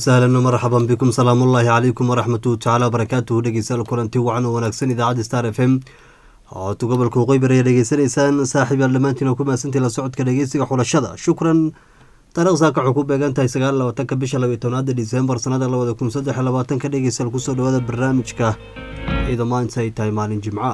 wasahlan marxaban bikum salaamullaahi calaykum waraxmatu tacaala wabarakaatuhu dhegeystayaal kulanti wacan oo wanaagsan idaacadda star f m codka gobolka waqooyi bari ayaa dhegeysanaysaan saaxiib yaal dhammaantiin oo ku mahadsantii la socodka dhegeysiga xulashada shukran taariikh saaka waxuu ku beegan tahay sagaal labaatanka bisha labiyo tobnaada disembar sanada labada kun saddex iyo labaatanka dhegeystayaal kusoo dhawaada barnaamijka iyadoo maanta ay tahay maalin jimca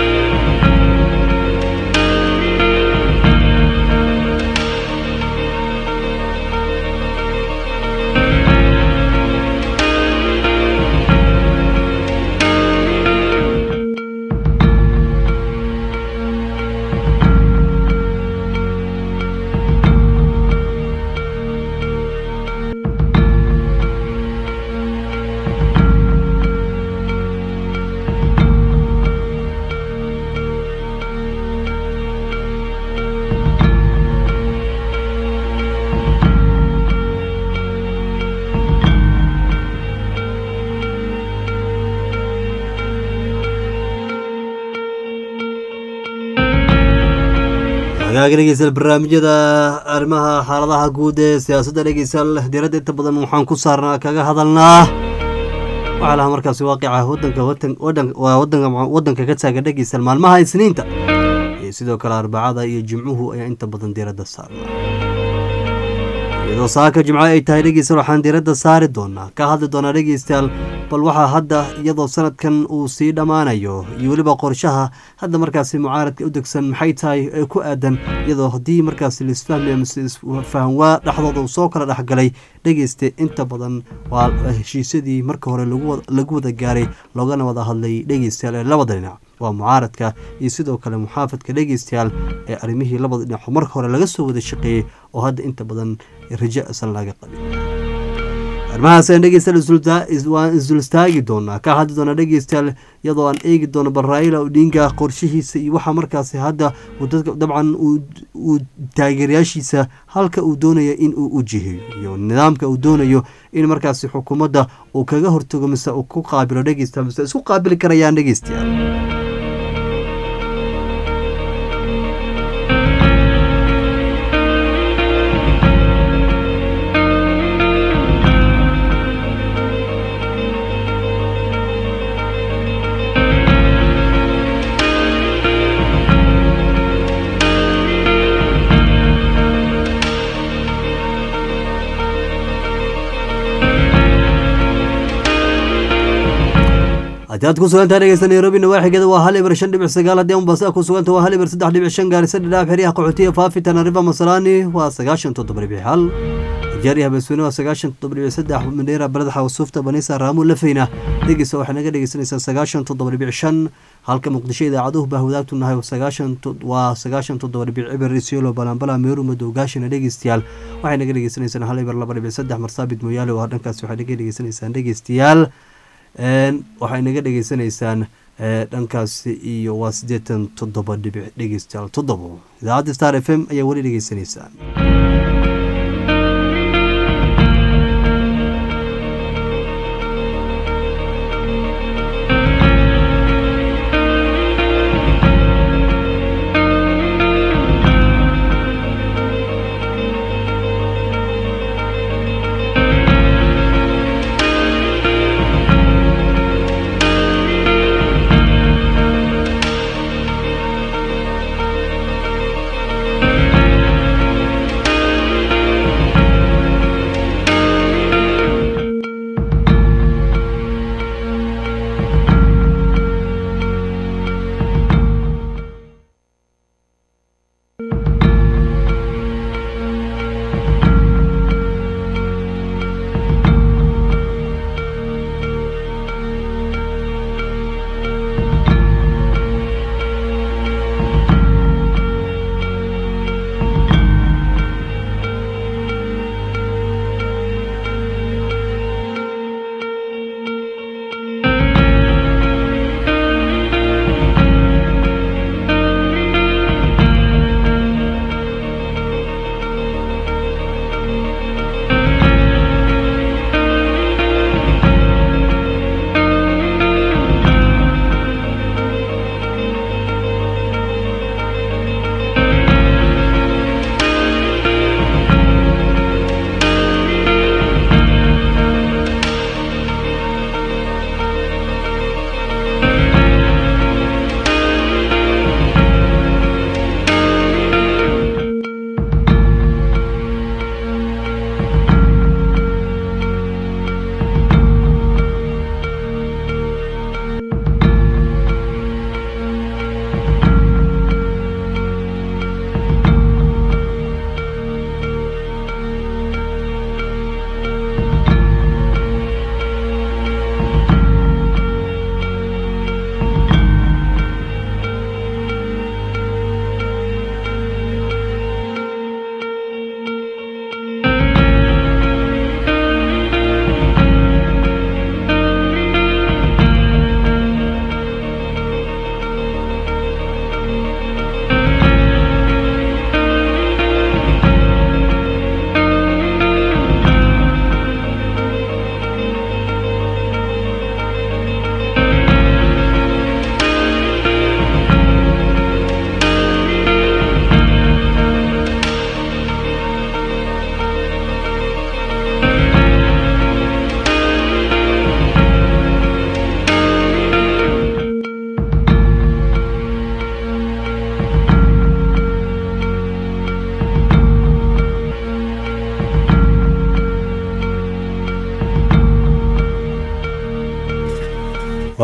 hagaaga dhegeystayaal barnaamijyada arrimaha xaaladaha guud ee siyaasadda dhegeystayaal diiradda inta badan waxaan ku saarnaa kaga hadalnaa waxaa lahaa markaasi waaqica wadanka wadanka ka taagan dhegeystayaal maalmaha isniinta iyo sidoo kale arbacada iyo jimcuhu ayaa inta badan diiradda saarnaa iyadoo saaka jimco ay tahay dhegeystayaal waxaan diiradda saari doonaa ka hadli doonaa dhegeystayaal bal waxaa hadda iyadoo sanadkan uu sii dhammaanayo iyo weliba qorshaha hadda markaasi mucaaradka u degsan maxay tahay ee ku aadan iyadoo haddii markaasi laisfahmi amase isfahanwaa dhexdooda uu soo kala dhexgalay dhegeyste inta badan waa heshiisyadii marka hore lagu wada gaaray loogana wada hadlay dhegeystayaal ee labada dhinac waa mucaaradka iyo sidoo kale muxaafadka dhegeystayaal ee arrimihii labada dhinac marka hore laga soo wada shaqeeyey oo hadda inta badan rajo isan laga qabin arrimahaasaan dhegeystayaal waan isdul istaagi doonaa ka hadli doonaa dhegeystayaal iyadoo aan eegi doono bal raila odinga qorshihiisa iyo waxaa markaasi hadda dabcan uu taageerayaashiisa halka uu doonayo in uu u jiheeyo iyo nidaamka uu doonayo in markaasi xukuumadda uu kaga hortago mise uu ku qaabilo dhegeystayaal mise isku qaabili karayaan dhegeystayaal haddii aad ku sugantaha dhegeysta nairobi nawaaxigeeda waa hal ibar shan dhibic sagaal haddii mombasa ku suganta waa hal ibar saddex dhibic shan gaarisa dhidhaaf xeryaha qaxootiya faafi tanariva masalani waa sagaashan toddoba dhibic hal jeeri habeesweyne waa sagaashan toddoba dhibic saddex mandheera baladaxa wasuufta banisa raamu lafeyna dhegeysta waxay naga dhegeysanaysaa sagaashan toddoba dhibic shan halka muqdisho idaacaduhu baa wadaagtu nahay sagaashan waa sagaashan toddoba dhibic cibir isiolo balambala meeru madow gaashina dhegeystayaal waxay naga dhegeysaneysaan hal ibar laba dhibic saddex marsaabit mooyaale oo dhankaas waxay naga dhegeysanaysaan dhegeystayaal waxay naga dhegeysanaysaan dhankaasi iyo waa siddeetan toddoba dhibic dhegeystayaal toddobo idaacadda star f m ayaa weli dhegeysanaysaan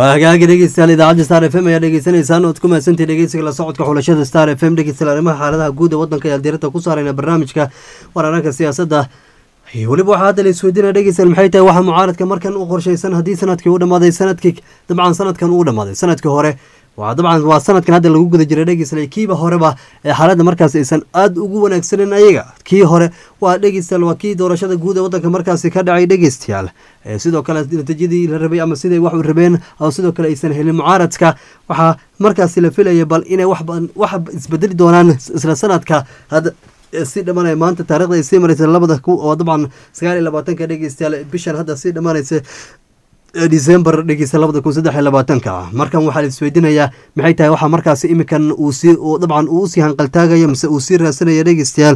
waa hagaagi dhegeystayaal idaacadda star f m ayaa dhegeysanaysaan ood ku mahadsantii dhegeysiga la socodka xulashada star f m dhegeystayaal arrimaha xaaladaha guud ee waddanka ayaa diirada ku saarayna barnaamijka warararka siyaasadda weliba waxaa hadda la isweydiinaya dhegeystayaal maxay tahay waxaa mucaaradka markan u qorshaysan haddii sanadkii u dhamaaday sanadkii dabcan sanadkan uu dhamaaday sanadkii hore waa dabcan waa sanadkan hadda lagu guda jiray dhegeystayaal kiiba horeba ee xaaladda markaas aysan aada ugu wanaagsanin ayaga kii hore waa dhegeystayaal waa kii doorashada guud ee waddanka markaasi ka dhacay dhegeystayaal sidoo kale natiijadii la rabay ama siday wax u rabeen oo sidoo kale aysan helin mucaaradka waxaa markaasi la filaya bal inay wax isbedeli doonaan isla sanadka hadda si dhamanaya maanta taarikhda ay sii maraysa labada oo dabcan sagaal iyo labaatanka dhegeystayaal bishan hadda sii dhammaanaysa december dhegeysta labada kun saddex iyo labaatanka markan waxaa la isweydiinayaa maxay tahay waxaa markaasi imikan uu sii dabcan uu usii hanqaltaagayo mise uu sii raasanaya dhegeystayaal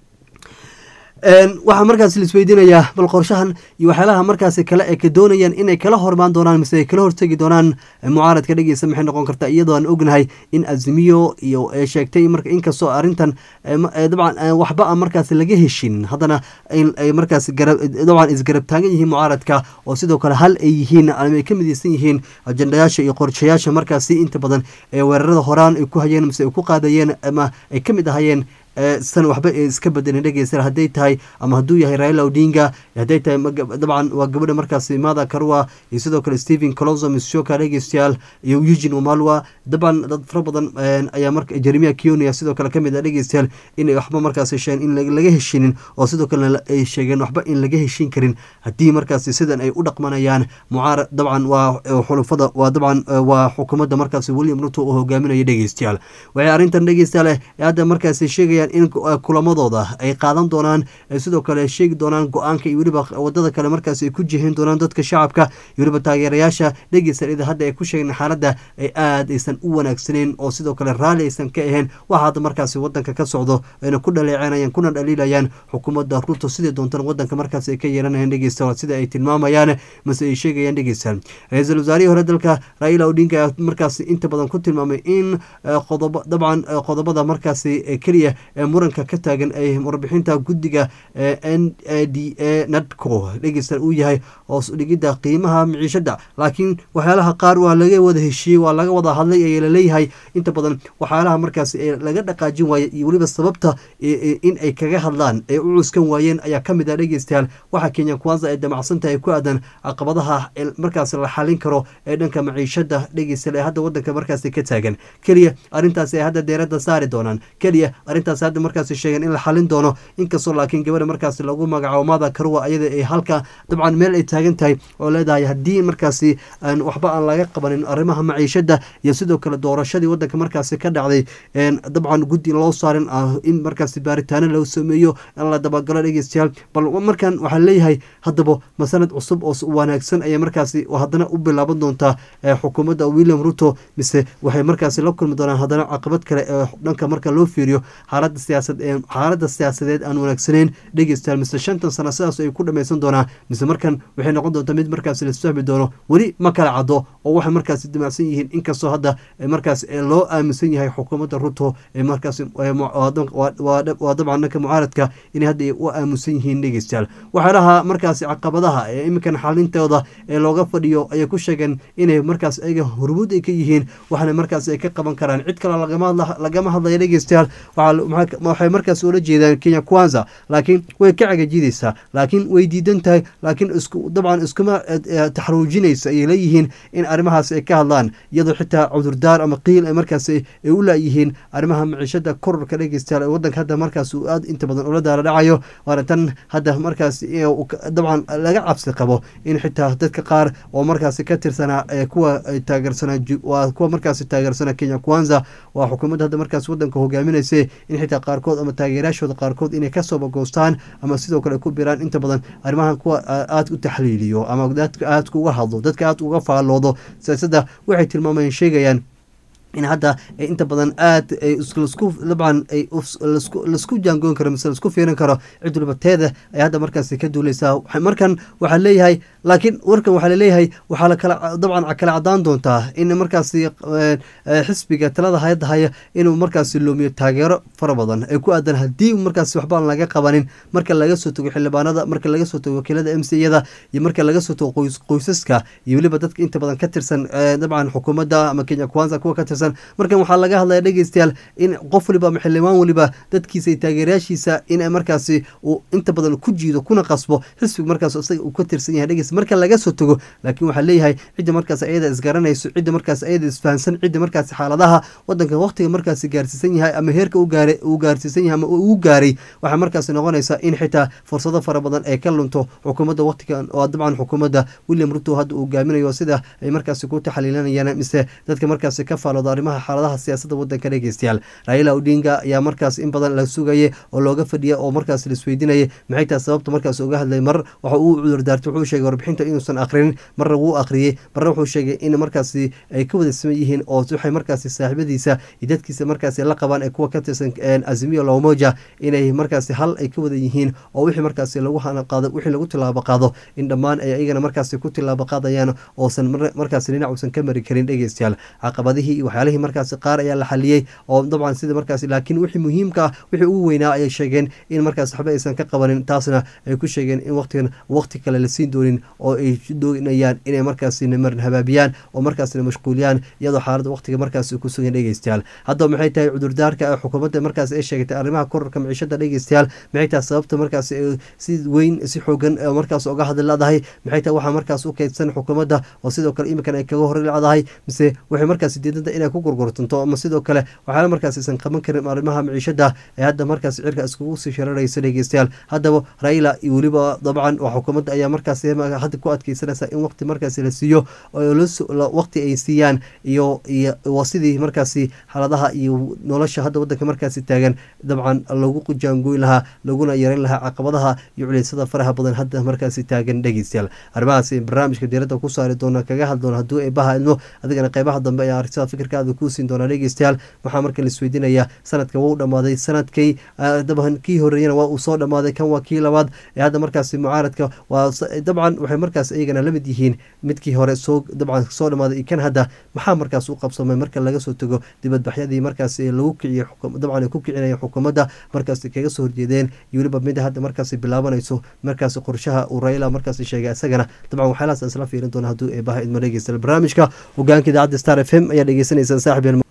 waxaa markaas la isweydiinayaa bal qorshahan iyo waxyaalaha markaasi kale ay ka doonayaan inay kala hormaan doonaan mise ay kala hortegi doonaan mucaaradka dhegeysa maxay noqon kartaa iyadoo aan ognahay in azimiyo iyo sheegtay marka inkastoo arrintan dabcan waxba aan markaasi laga heshin haddana ay markaas dabcan isgarab taagan yihiin mucaaradka oo sidoo kale hal ay yihiin ama ay ka midaysan yihiin ajendayaasha iyo qorshayaasha markaasi inta badan ee weerarada horaan ay ku hayeen mise ay ku qaadayeen ama ay ka mid ahayeen san waxba iska bedelin dhegeysta hadday tahay ama hadduu yahay raila odinga hadday tahay dabcan waa gabadha markaasi mada karwa iyo sidoo kale stephen coloso mishoka dhegeystayaal iyo eugin wamalwa dabcan dad fara badan ayaa marka jeremia kionia sidoo kale kamid ah dhegeystayaal inay waxba markaasi sheegeen in laga heshinin oo sidoo kalena ay sheegeen waxba in laga heshin karin haddii markaasi sidan ay u dhaqmanayaan mucaarad dabcan waa xulufada waa dabcan waa xukuumadda markaasi william ruto uu hogaaminaya dhegeystayaal waxay arrintan dhegeystayaal hadda markaasi sheegayaan in kulamadooda ay qaadan doonaan sidoo kale sheegi doonaan go-aanka iyo weliba wadada kale markaas ay ku jihin doonaan dadka shacabka iyo weliba taageerayaasha dhegeysta hadda ay ku sheegeen xaaladda ay aad aysan u wanaagsaneyn oo sidoo kale raalli aysan ka ahayn waxa hadda markaasi wadanka ka socdo ayna ku dhaleecenayaan kuna dhaliilayaan xukuumadda ruto sidai doontan wadanka markaas ay ka yeelanayaan dhegeysta sida ay tilmaamayaan mase ay sheegayaan dhegeysta ra-iisul wasaarihii hore dalka raila odinga markaas inta badan ku tilmaamay in qodobo dabcan qodobada markaasi keliya ee muranka ka taagan ay warbixinta guddiga n d a nadco dhegeysta uu yahay hoos dhigidda qiimaha miciishada laakiin waxyaalaha qaar waa laga wada heshiiyey waa laga wada hadlay ayaa laleeyahay inta badan waxyaalaha markaas laga dhaqaajin waaya iyo weliba sababta in ay kaga hadlaan ay u cuskan waayeen ayaa kamid ah dhegeystayaal waxaa kenya kwanza ay damacsantahay ku aadan caqabadaha markaas la xalin karo ee dhanka maciishada dhegeysta ee hadda wadanka markaas ka taagan keliya arrintaas ay hadda deerada saari doonaan keliya arrintaas hadda markaas sheegeen in la xalin doono inkastoo laakiin gabadha markaas lagu magacaabo mada karwa ayada ay halka dabcan meel ay taagan tahay oo leedahay haddii markaasi aan waxba aan laga qabanin arrimaha maciishada iyo sidoo kale doorashadii wadanka markaasi ka dhacday dabcan guddi loo saarin in markaasi baaritaano loo sameeyo in la dabagalo dhegeystayaal bal markan waxaa leeyahay haddaba masanad cusub oo wanaagsan ayay markaasi haddana u bilaaban doontaa xukuumadda william ruto mise waxay markaasi la kulmi doonaan haddana caqabad kale ee dhanka marka loo fiiriyo xaalada siyaasad xaaladda siyaasadeed aan wanaagsaneyn dhegeystayaal mise shantan sano sidaas ay ku dhameysan doonaa mise markan waxay noqon doontaa mid markaas laisfahmi doono weli ma kala caddo oo waxay markaasi dimacsan yihiin inkastoo hadda markaas loo aaminsan yahay xukuumadda ruto ee markaas waa dabcan dhanka mucaaradka inay hadda u aaminsan yihiin dhegeystayaal waxyaalaha markaasi caqabadaha ee iminkan xalintooda ee looga fadhiyo ayay ku sheegeen inay markaas ayaga hormuud ay ka yihiin waxna markaas ay ka qaban karaan cid kale lagama hadlaya dhegeystayaal waxay markaas ula jeedaan kenya kwanza laakiin way ka cagajidaysaa laakiin way diidan tahay laakiin dabcan iskuma taxruujinaysa ayay leeyihiin in arrimahaas ay ka hadlaan iyadoo xitaa cudurdaar ama qiil ay markaas ay u laayihiin arrimaha maciishada kororka dhegeystayaal ee wadanka hadda markaas uu aad inta badan ula daala dhacayo waana tan hadda markaas dabcan laga cabsi qabo in xitaa dadka qaar oo markaasi ka tirsanaa kuwa taageersanaa waa kuwa markaasi taageersanaa kenya kwanza waa xukuumadda hadda markaas wadanka hogaaminaysa in xitaa qaarkood ama taageerayaashooda qaarkood inay kasoo bagoostaan ama sidoo kale ku biraan inta badan arrimahan kuwa aada u taxliiliyo ama dadka aadka uga hadlo dadka aada uga faalloodo siyaasadda waxay tilmaamayeen sheegayaan in hadda inta badan aad lasku dabcan laisku jaangoon karo mise laisku fiirin karo cid waliba teeda ay hadda markaasi ka duuleysaa markan waxaa leeyahay laakiin warkan waxaa laleeyahay waxaa lakala dabcan kala cadaan doontaa in markaasi xisbiga talada hayadda haya inuu markaasi loomiyo taageero fara badan ay ku aadan haddii markaasi waxba aan laga qabanin marka laga soo tago xildhibaanada marka laga soo tago wakiilada m c yada iyo marka laga soo tago qoysaska iyo weliba dadka inta badan ka tirsan dabcan xukuumadda ama kenya kwanza kuwa ka tirsan markan waxaa laga hadlaya dhegeystayaal in qof waliba ama xildhibaan waliba dadkiisa iyo taageerayaashiisa in markaasi uu inta badan ku jiido kuna qasbo xisbiga markaas isaga uu ka tirsan yahay dhegeysta marka laga soo tago laakiin waxaa leeyahay cidda markaas ayada isgaranayso cidda markaas ayada isfahansan cidda markaasi xaaladaha wadanka waqtiga markaasi gaarsiisan yahay ama heerka uu gaarsiisan yahay ama uu gaaray waxaa markaasi noqonaysaa in xitaa fursado fara badan ay ka lunto xukuumadda waqtigan oo dabcan xukuumadda william ruto hadda uu gaaminayo sida ay markaasi ku taxaliilanayaan mise dadka markaasi ka faalooda arrimaha xaaladaha siyaasadda wadanka dhegeystayaal raila odinga ayaa markaas in badan la sugayay oo looga fadhiya oo markaas laisweydiinayay maxay tahay sababta markaas uga hadlay mar waxa uu cudurdaartay wuxuu sheegay warbixinta inuusan akhrinin marna wuu akhriyey marna wuxuu sheegay in markaasi ay ka wada siman yihiin oo waxay markaasi saaxiibadiisa iyo dadkiisa markaasi la qabaan ee kuwa ka tirsan azimiyo lomoja inay markaasi hal ay ka wada yihiin oo wixii markaasi lagu qaado wixii lagu tilaabo qaado in dhammaan ay ayagana markaasi ku tilaabo qaadayaan oosan markaasi dhinac uusan ka mari karin dhegeystayaal caqabadihii iyo waxyaalihii markaasi qaar ayaa la xaliyey oo dabcan sida markaasi laakiin wixii muhiimka ah wixii ugu weynaa ayay sheegeen in markaas waxba aysan ka qabanin taasna ay ku sheegeen in waqtigan waqti kale la siin doonin oo ay doonayaan inay markaasi marin habaabiyaan oo markaasna mashquuliyaan iyadoo xaaladda waqtiga markaasi ku sugan dhegeystayaal haddaba maxay tahay cudurdaarka xukuumadda markaas ay sheegatay arrimaha korarka maciishada dhegeystayaal maxay tahay sababta markaas si weyn si xoogan markaas uga hadli leedahay maxay tahay waxaa markaas u keydsan xukuumadda oo sidoo kale iminkan ay kaga hor leedahay mise waxay markaas diidanta inay ku gurgurtanto ama sidoo kale waxaana markaas aysan qaban karin arrimaha maciishada ee hadda markaas cirka iskugu sii shararaysa dhegeystayaal haddaba raila iyo weliba dabcan waa xukuumadda ayaa markaas hadda ku adkeysanaysa in waqti markaas la siiyo waqti ay siiyaan iyo waa sidii markaasi xaaladaha iyo nolosha hadda wadanka markaasi taagan dabcan lagu jaangoyn lahaa laguna yareyn lahaa caqabadaha iyo culeysada faraha badan hadda markaasi taagan dhegeystayaal arrimahaasi barnaamijka diiradda ku saari doona kaga hadli doona hadduu ay baha idmo adigana qeybaha dambe ayaa aragtida fikirkaada kuu siin doonaa dhegeystayaal waxaa marka laisweydiinayaa sanadka wuu dhammaaday sanadkii dabcan kii horeeyana waa uu soo dhammaaday kan waa kii labaad ee hadda markaasi mucaaradka waa dabcan waxay markaas iyagana lamid yihiin midkii hore soo dabcan soo dhammaaday iyo kan hadda maxaa markaas u qabsamay marka laga soo tago dibadbaxyadii markaas lagu kiciyey dabcan ay ku kicinaya xukuumadda markaas kaga soo horjeedeen iyo weliba mida hadda markaasi bilaabanayso markaas qorshaha uu raila markaas sheegay isagana dabcan waxyaalahaas isla fiirin doona hadduu eebaha idmo dhegeysta barnaamijka hogaanka idaacadda star f m ayaa dhegeysanaysaa saaxib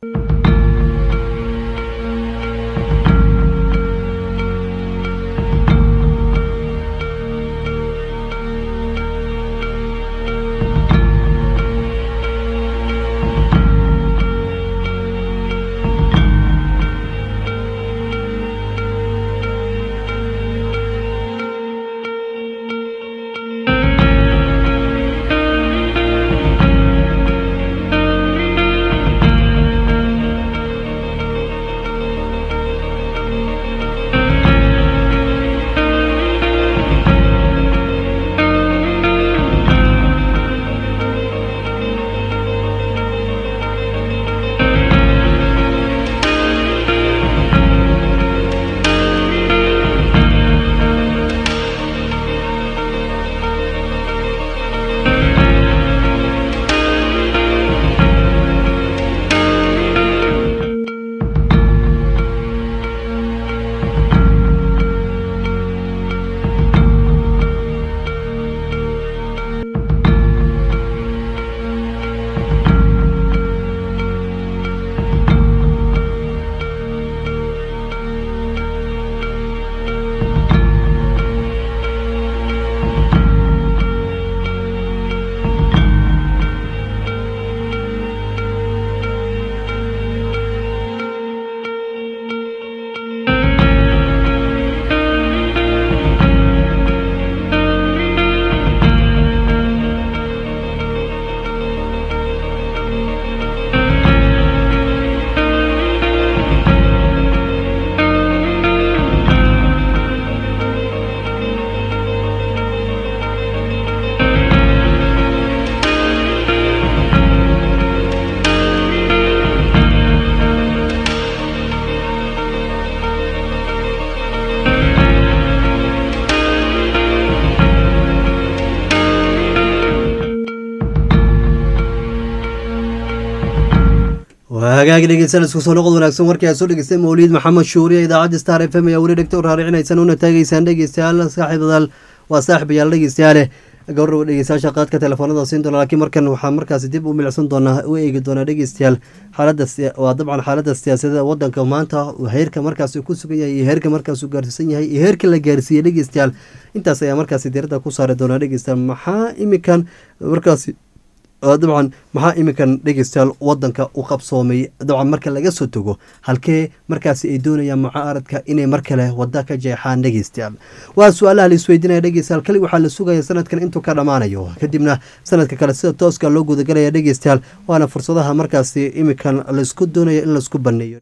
waa hagaagi dhegeysan isku soo noqod wanaagsan warkii aad soo dhegeystay mawliid maxamed shuuriye idaacadda star f m ayaa weli dhegta u raaricinaysaan una taagaysaan dhegeystayaal saaxiibadaal waa saaxiibayaal dhegeystayaale gabardhawa dhegeystayaasha qaadka telefoonada siin doona laakiin markan waxaa markaasi dib u milicsan doonaa u eegi doonaa dhegeystayaal xaalada waa dabcan xaalada siyaasadda wadanka maanta heerka markaasi ku sugan yahay iyo heerka markaas uu gaarsiisan yahay iyo heerka la gaarsiiyey dhegeystayaal intaas ayaa markaasi diiradda ku saari doonaa dhegeystayaal maxaa imikan markaasi dabcan maxaa iminkan dhegeystayaal wadanka u qabsoomay dabcan marka laga soo tago halkee markaasi ay doonayaan mucaaradka inay mar kale wada ka jeexaan dhegeystayaal waa su-aalaha la isweydiinaya dhegeystayaal kali waxaa la sugaya sanadkan intuu ka dhammaanayo kadibna sanadka kale sida tooska loo gudagalaya dhegeystayaal waana fursadaha markaasi iminkan laisku doonayo in laisku baneeyo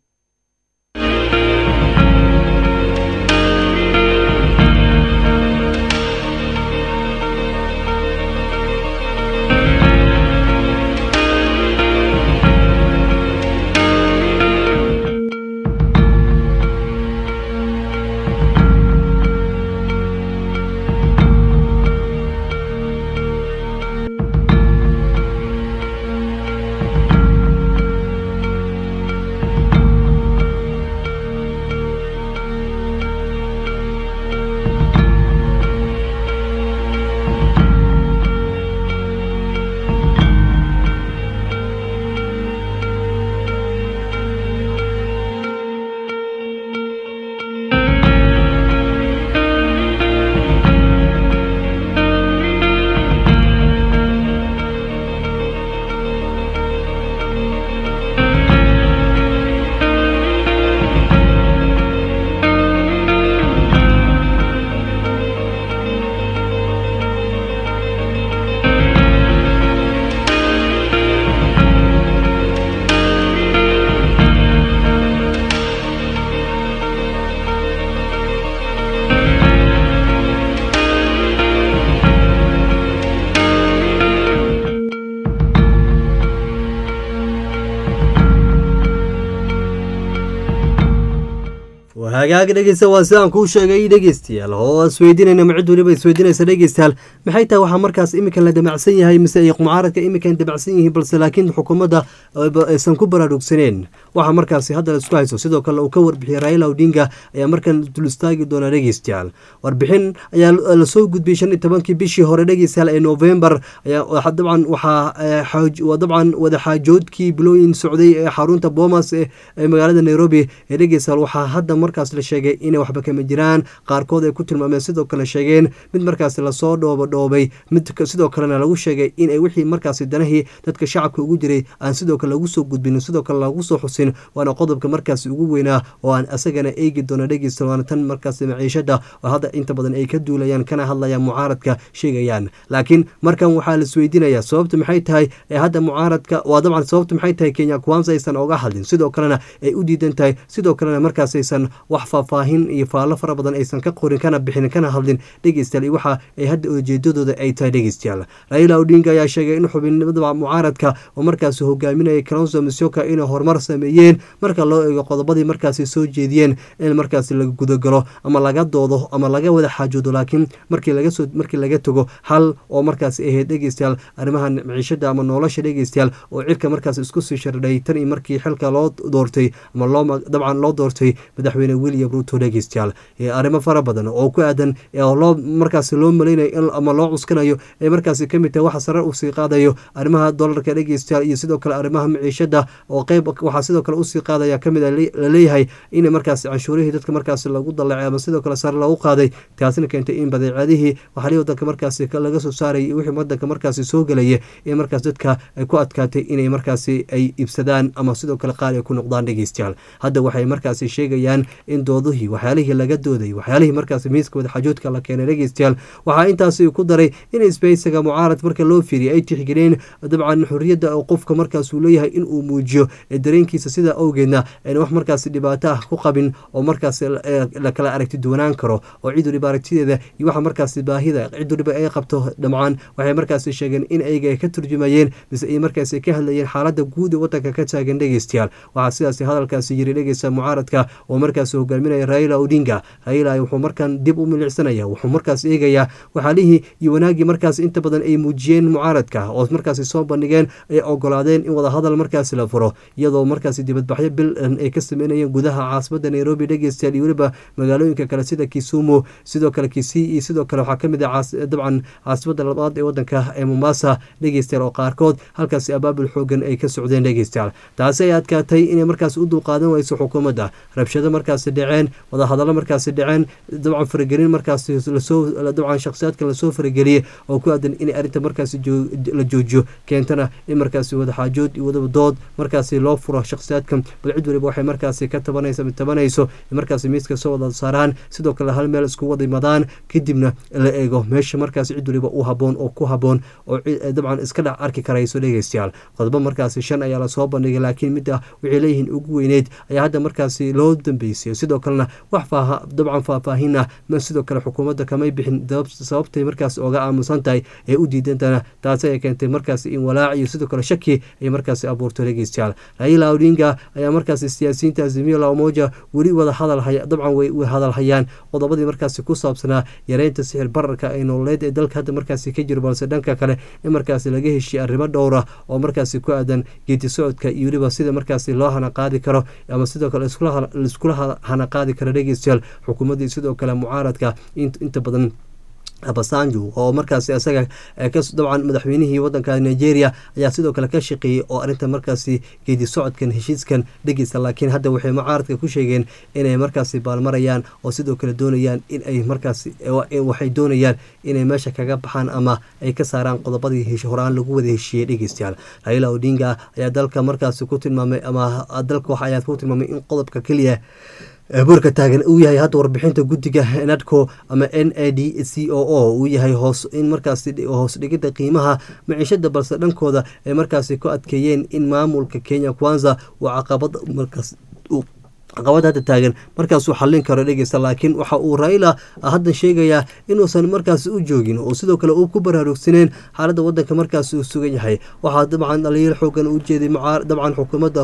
hagaag dhegeysta waa sidaan kuu sheegay dhegeystayaal oo isweydiinayna ma cid weliba isweydiinaysa dhegeystayaal maxay tahay waxaa markaas iminkan la damacsan yahay mise ay mucaaradka iminkan damacsan yihiin balse laakiin xukuumadda aysan ku baraarugsaneen waxaa markaasi hadda la isku hayso sidoo kale uu ka warbixiyay raila odinga ayaa markan dul istaagi doona dhegeystayaal warbixin ayaa lasoo gudbiyey shan iyo tobankii bishii hore dhegeystayaal ee novembar ayaa dabcan waxaa dabcan wadaxaajoodkii bilooyin socday ee xarunta boomas ee magaalada nairobi ee dhegeystayaal waxaa hadda markaas la sheegay inay waxba kama jiraan qaarkood ay ku tilmaameen sidoo kale sheegeen mid markaas lasoo dhoobadhoobay mid sidoo kalena lagu sheegay inay wixii markaasi danahii dadka shacabka ugu jiray aan sidoo kale lagu soo gudbinin sidoo kale lagu soo xusin waana qodobka markaasi ugu weynaa oo aan asagana eegi doono dhegeysta waana tan markaasi maciishada oo hadda inta badan ay ka duulayaan kana hadlayaan mucaaradka sheegayaan laakiin markan waxaa laisweydiinaya sababta maxay tahay ee hadda mucaaradka waa dabcan sababta maxay tahay kenya kuwansa aysan oga hadlin sidoo kalena ay u diidan tahay sidoo kalena markaas aysan wax faahfaahin iyo faallo fara badan aysan ka qorin kana bixin kana hadlin dhegeystayaal iyo waxa ay hadda ujeedadooda ay tahay dhegeystayaal raila odinga ayaa sheegay in xubinimada mucaaradka oo markaasi hogaaminaya kalonso misoka inay horumar sameeyeen marka loo eego qodobadii markaasi soo jeediyeen in markaasi laga gudagalo ama laga doodo ama laga wada xaajoodo laakiin markii lagasoo markii laga tago hal oo markaasi ahayd dhegeystayaal arrimaha maciishada ama nolosha dhegeystayaal oo cirka markaasi isku sii shardhay tan iyo markii xilka loo doortay ama loo dabcan loo doortay madaxweyne william ruto dhegeystayaal arrimo fara badan oo ku aadan loo markaasi loo malaynayo ama loo cuskanayo ee markaasi kamid tahay waxa sare usii qaadayo arrimaha dolarka dhegeystayaal iyo sidoo kale arrimaha maciishada oo qeyb waxaa sidoo kale usii qaadaya kamid laleeyahay in markaasi canshuurihii dadka markaasi lagu dalacay ama sidoo kale sare lagu qaaday taasina keentay in badeecadihii waxalii wadanka markaasi laga soo saarayay wixii wadanka markaasi soo gelaya ee markaas dadka ay ku adkaatay inay markaasi ay iibsadaan ama sidoo kale qaali ay ku noqdaan dhegeystayaal hadda waxay markaasi sheegayaan in doodihii waxyaalihii laga dooday waxyaalihii markaasi miiska wadaxajoodka la keenay dhegeystayaal waxaa intaasi ku daray in isbeysiga mucaarad marka loo fiiriyay ay tixgeliyeen dabcan xorriyadda oo qofka markaas uu leeyahay in uu muujiyo dareenkiisa sidaa awgeedna ayna wax markaasi dhibaato ah ku qabin oo markaas la kala aragti duwanaan karo oo cid waliba aragtideeda iyo waxa markaasi baahida cid waliba ay qabto dhamcaan waxay markaasi sheegeen in ayaga ay ka turjumayeen mise ay markaasi ka hadlayeen xaaladda guud ee wadanka ka taagan dhegeystayaal waxaa sidaasi hadalkaasi yiri dhegeysta mucaaradka oo markaas markaas hogaaminaya raila odinga raila wuxuu markaan dib u milicsanaya wuxuu markaas eegayaa waxaalihii iyo wanaagii markaas inta badan ay muujiyeen mucaaradka oo markaasi soo bandhigeen ay ogolaadeen in wadahadal markaasi la furo iyadoo markaasi dibadbaxyo bil ay ka sameynayeen gudaha caasimada nairobi dhegeystayaal iyo weliba magaalooyinka kale sida kisumu sidoo kale kisii iyo sidoo kale waxaa kamid ah dabcan caasimada labaad ee wadanka ee mombasa dhegeystayaal oo qaarkood halkaasi abaabul xoogan ay ka socdeen dhegeystayaal taasi ay adkaatay inay markaas u dulqaadan weyso xukuumadda rabshado markaasi dhaceen wadahadallo markaasi dhaceen dabcan faragelin markaasi lasoo dabcan shakhsiyaadka lasoo farageliyey oo ku aadan in arrinta markaasi la joojiyo keentana in markaasi wadaxaajood iyo wadadood markaasi loo furo shakhsiyaadkan bal cid waliba waxay markaasi ka tabanaysa tabanayso markaasi miiska soo wada saaraan sidoo kale hal meel isku wada imadaan kadibna la eego meesha markaasi cid waliba u haboon oo ku haboon oo dabcan iska dhex arki karayso dhegeystayaal qodobo markaasi shan ayaa lasoo bandhigay laakiin midda waxay leeyihiin ugu weyneyd ayaa hadda markaasi loo dambeysay sidoo kalena wax dabcan faahfaahinah sidoo kale xukuumadda kamay bixin sababtay markaas oga aamusan tahay ee u diidantana taasi ay keentay markaasi in walaac iyo sidoo kale shaki ay markaasi abuurto dhegeystayaal raila odinga ayaa markaasi siyaasiyiinta azimiyo la umoja weli wada hadal dabcan way hadal hayaan qodobadii markaasi ku saabsanaa yareynta sixir bararka ee nololeed ee dalka hadda markaasi ka jiro balse dhanka kale in markaasi laga heshiye arrimo dhowra oo markaasi ku aadan geedi socodka iyo weliba sida markaasi loo hana qaadi karo ama sidoo kale iskula hana qaadi karo dhegeystayaal xukuumaddii sidoo kale mucaaradka inta badan abasanju oo markaasi isaga dabcan madaxweynihii wadanka nigeria ayaa sidoo kale ka shaqeeyey oo arinta markaasi geedi socodkan heshiiskan dhegeysta laakiin hadda waxay mucaaradka ku sheegeen inay markaasi baalmarayaan oo sidoo kale doonayaan inay markaasi waxay doonayaan inay meesha kaga baxaan ama ay ka saaraan qodobadii horaan lagu wada heshiiyey dhegeystayaal raila odinga ayaa dalka markaasi ku tilmaamay ama dalka wax ayaa ku tilmaamay in qodobka keliya boorka taagan uu yahay hadda warbixinta guddiga nadco ama n a d c o o uu yahay hoos in markaasi hoos dhigidda qiimaha maciishada balse dhankooda ay markaasi ku adkeeyeen in maamulka kenya kwanza uu caqabad markaas caqabad hadda taagan markaasuu xallin karo dhegeysta laakiin waxa uu raila hadda sheegayaa inuusan markaasi u joogin oo sidoo kale uu ku baraarugsaneen xaaladda wadanka markaasi uu sugan yahay waxaa dabcan dhalinyar xoogan u jeeday dabcan xukuumadda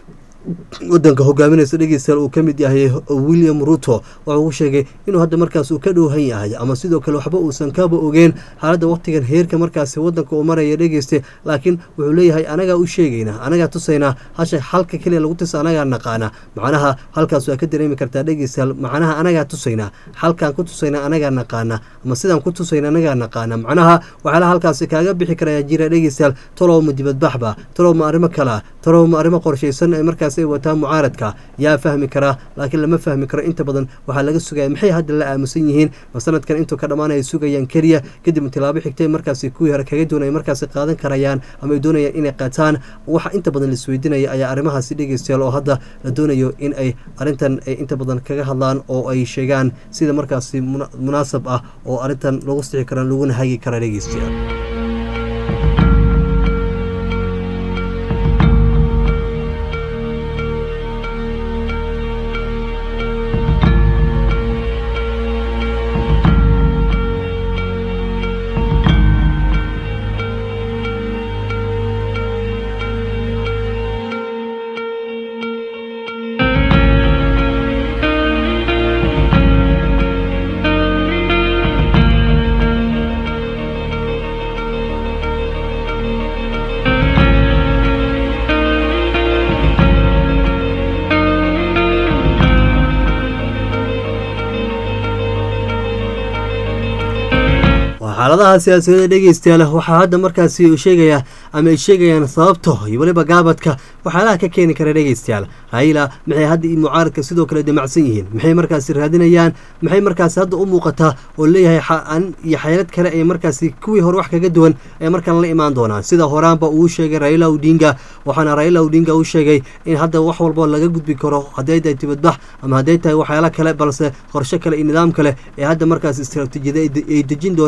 wadanka hogaaminaysa dhegeystayaal uu ka mid yahay william ruto wuxuu ku sheegay inuu hadda markaas uu ka dhowhan yahay ama sidoo kale waxba uusan kaba ogeen xaaladda waqtigan heerka markaasi wadanka uu maraya dhegeysta laakiin wuxuu leeyahay anagaa u sheegaynaa anagaa tusaynaa hasha halka keliya lagu tusa anagaa naqaana macnaha halkaas waa ka dareemi kartaa dhegeystayaal macnaha anagaa tusaynaa halkaan ku tusaynaa anagaa naqaana ama sidaan ku tusayna anagaa naqaana macnaha waxyaalaha halkaasi kaaga bixi karaya jira dhegeystayaal talow ma dibadbaxba talow ma arrimo kala talow ma arrimo qorshaysan ee markaas ay wataa mucaaradka yaa fahmi karaa laakiin lama fahmi karo inta badan waxaa laga sugaya maxay hadda la aamusan yihiin ma sanadkan intuu ka dhammaanaya sugayaan keliya kadib tilaabo xigtay markaasi kuwii hore kaga doonaya markaasi qaadan karayaan ama ay doonayaan inay qaataan waxa inta badan laisweydiinaya ayaa arrimahaasi dhegeystayaal oo hadda la doonayo in ay arrintan ay inta badan kaga hadlaan oo ay sheegaan sida markaasi munaasab ah oo arrintan lagu sixi kara laguna hagi kara dhegeystayaal xaaladaha siyaasadda dhegeystayaal waxaa hadda markaasi sheegayaa ama ay sheegayaan sababto iyo weliba gaabadka waxyaalaha ka keeni kara dhegeystayaal raila maxay hadda iyo mucaaradka sidoo kale damacsan yihiin maxay markaasi raadinayaan maxay markaasi hadda u muuqataa oo leeyahay an iyo xeelad kale ay markaasi kuwii hore wax kaga duwan ay markaan la imaan doonaan sida horaanba uu sheegay raila odinga waxaana raila odinga u sheegay in hadda wax walbo laga gudbi karo hadday tahay dibadbax ama hadday tahay waxyaala kale balse qorshe kale iyo nidaam kale ee hadda markaas istaraatiijiyada ay dejin doonaan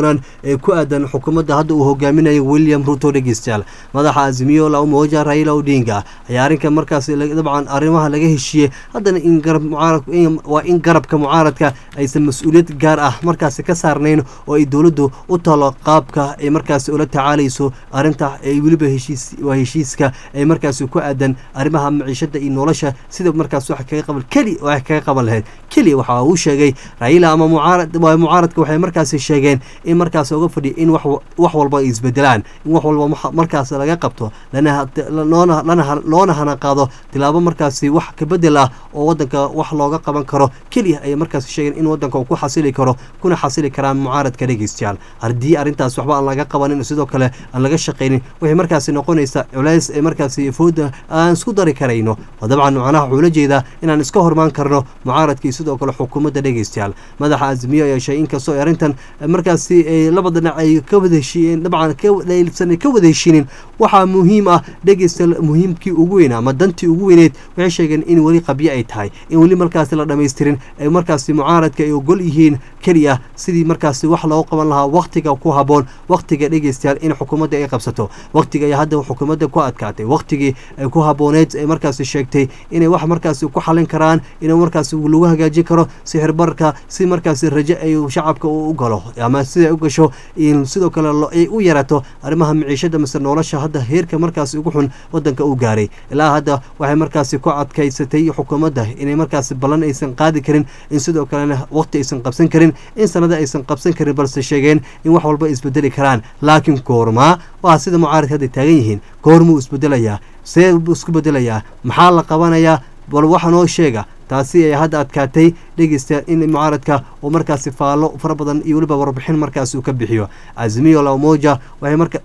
ee ku aadan xukuumadda hadda uu hogaaminayo william ruto dhegeystayaal madaxa azimiyo la umoja raila odinga ayaa arrinka markaas dabcan arrimaha laga heshiiyey haddana in garab mucaarad waa in garabka mucaaradka aysan mas-uuliyad gaar ah markaasi ka saarnayn oo ay dowladdu u talo qaabka ay markaasi ula tacaalayso arrinta ay weliba heshiis waa heshiiska ay markaasi ku aadan arrimaha maciishada iyo nolosha sida markaas wax kaga qaban keli wax kaga qaban lahayd keli waxa uu sheegay raila ama mucaarad waa mucaaradka waxay markaasi sheegeen in markaas uga fadhiya in wax wax walba ay isbedelaan in wax walba markaas laga qabto lana loona lana loona hana qaado tilaabo markaasi wax ka bedel ah oo wadanka wax looga qaban karo keliya ayay markaasi sheegeen in wadanka uu ku xasili karo kuna xasili karaan mucaaradka dhegeystayaal haddii arrintaas waxba aan laga qabanin sidoo kale aan laga shaqaynin waxay markaasi noqonaysaa culays ee markaasi fooda aan isku dari karayno oo dabcan macnaha wuxuu la jeedaa inaan iska hormaan karno mucaaradkii sidoo kale xukuumadda dhegeystayaal madaxa azmiyo ayaa sheegay inkastoo arrintan markaasi laba dhinac ay ka wada heshiiyeen dabcan kasan ka wada heshiinin waxaa muhiim ah dhegeystayaal muhiimkii ugu weynaa ama dantii ugu weyneyd waxay sheegeen in weli qabyo ay tahay in weli markaasi la dhammaystirin ay markaasi mucaaradka ay ogol yihiin keliya sidii markaasi wax loogu qaban lahaa wakhtiga ku haboon wakhtiga dhegeystayaal in xukuumadda ay qabsato wakhtiga ayaa hadda xukuumadda ku adkaatay wakhtigii ay ku habooneyd ay markaasi sheegtay inay wax markaasi ku xalin karaan in markaasi lagu hagaajin karo sixirbarka si markaasi raje ay shacabka u galo ama sida ay u gasho sidoo kale ay u yarato arrimaha maciishada mise nolosha hadda heerka markaasi ugu xun wadanka uu gaaray ilaa hadda waxay markaasi ku adkaysatay xukuumadda inay markaasi ballan aysan qaadi karin in sidoo kalena waqti aysan qabsan karin in sanada aysan qabsan karin balse sheegeen in wax walba isbedeli karaan laakiin goormaa waa sida mucaaradka hadda taagan yihiin goormuu isbedelayaa see isku bedelayaa maxaa la qabanayaa bal waxa noo sheega taasi ay hadda adkaatay dhegeystayaal in mucaaradka uu markaasi faallo fara badan iyo weliba warbixin markaasi uu ka bixiyo azimiyo lamoja waxay marka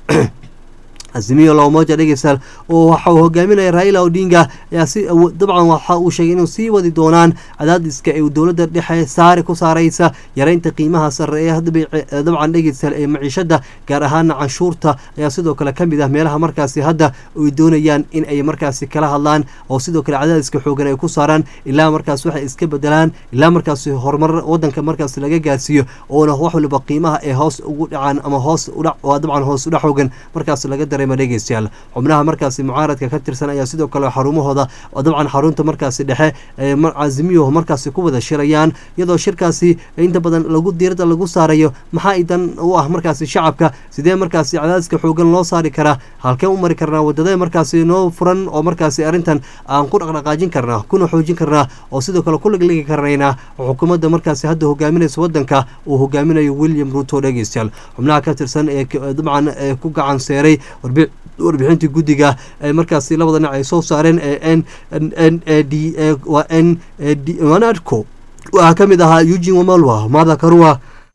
azimiyo lamoja dhegeystayaal oo waxa uu hogaaminaya raila odinga ayaa si dabcan waxa uu sheegay inuu sii wadi doonaan cadaadiska ee dowladda dhexe saari ku saaraysa yareynta qiimaha sare ee dabcan dhegeystayaal ee maciishada gaar ahaana canshuurta ayaa sidoo kale ka mid ah meelaha markaasi hadda ay doonayaan in ay markaasi kala hadlaan oo sidoo kale cadaadiska xoogan ay ku saaraan ilaa markaas waxay iska bedelaan ilaa markaasi horumar wadanka markaasi laga gaarsiiyo oona wax waliba qiimaha ee hoos ugu dhacaan ama hoos udhac waa dabcan hoos udhac xoogan markaas laga dareema dhegeystayaal xubnaha markaasi mucaaradka ka tirsan ayaa sidoo kale xarumahooda oo dabcan xarunta markaasi dhexe cazimiyuhu markaasi ku wada shirayaan iyadoo shirkaasi inta badan lagu diirada lagu saarayo maxaa idan u ah markaasi shacabka sidee markaasi cadaadiska xoogan loo saari karaa halkeen u mari karnaa wadadee markaasi noo furan oo markaasi arrintan aan ku dhaqdhaqaajin karnaa kuna xoojin karnaa oo sidoo kale ku ligligi karnaynaa xukuumadda markaasi hadda hogaaminaysa wadanka uu hogaaminayo william ruto dhegeystayaal xubnaha ka tirsan ee dabcan ku gacan seeray warbixintii guddiga ee markaasi labada dhinac ay soo saareen ee n n a d waa n d wanadco waxaa ka mid ahaa eugin wamalwa mada karua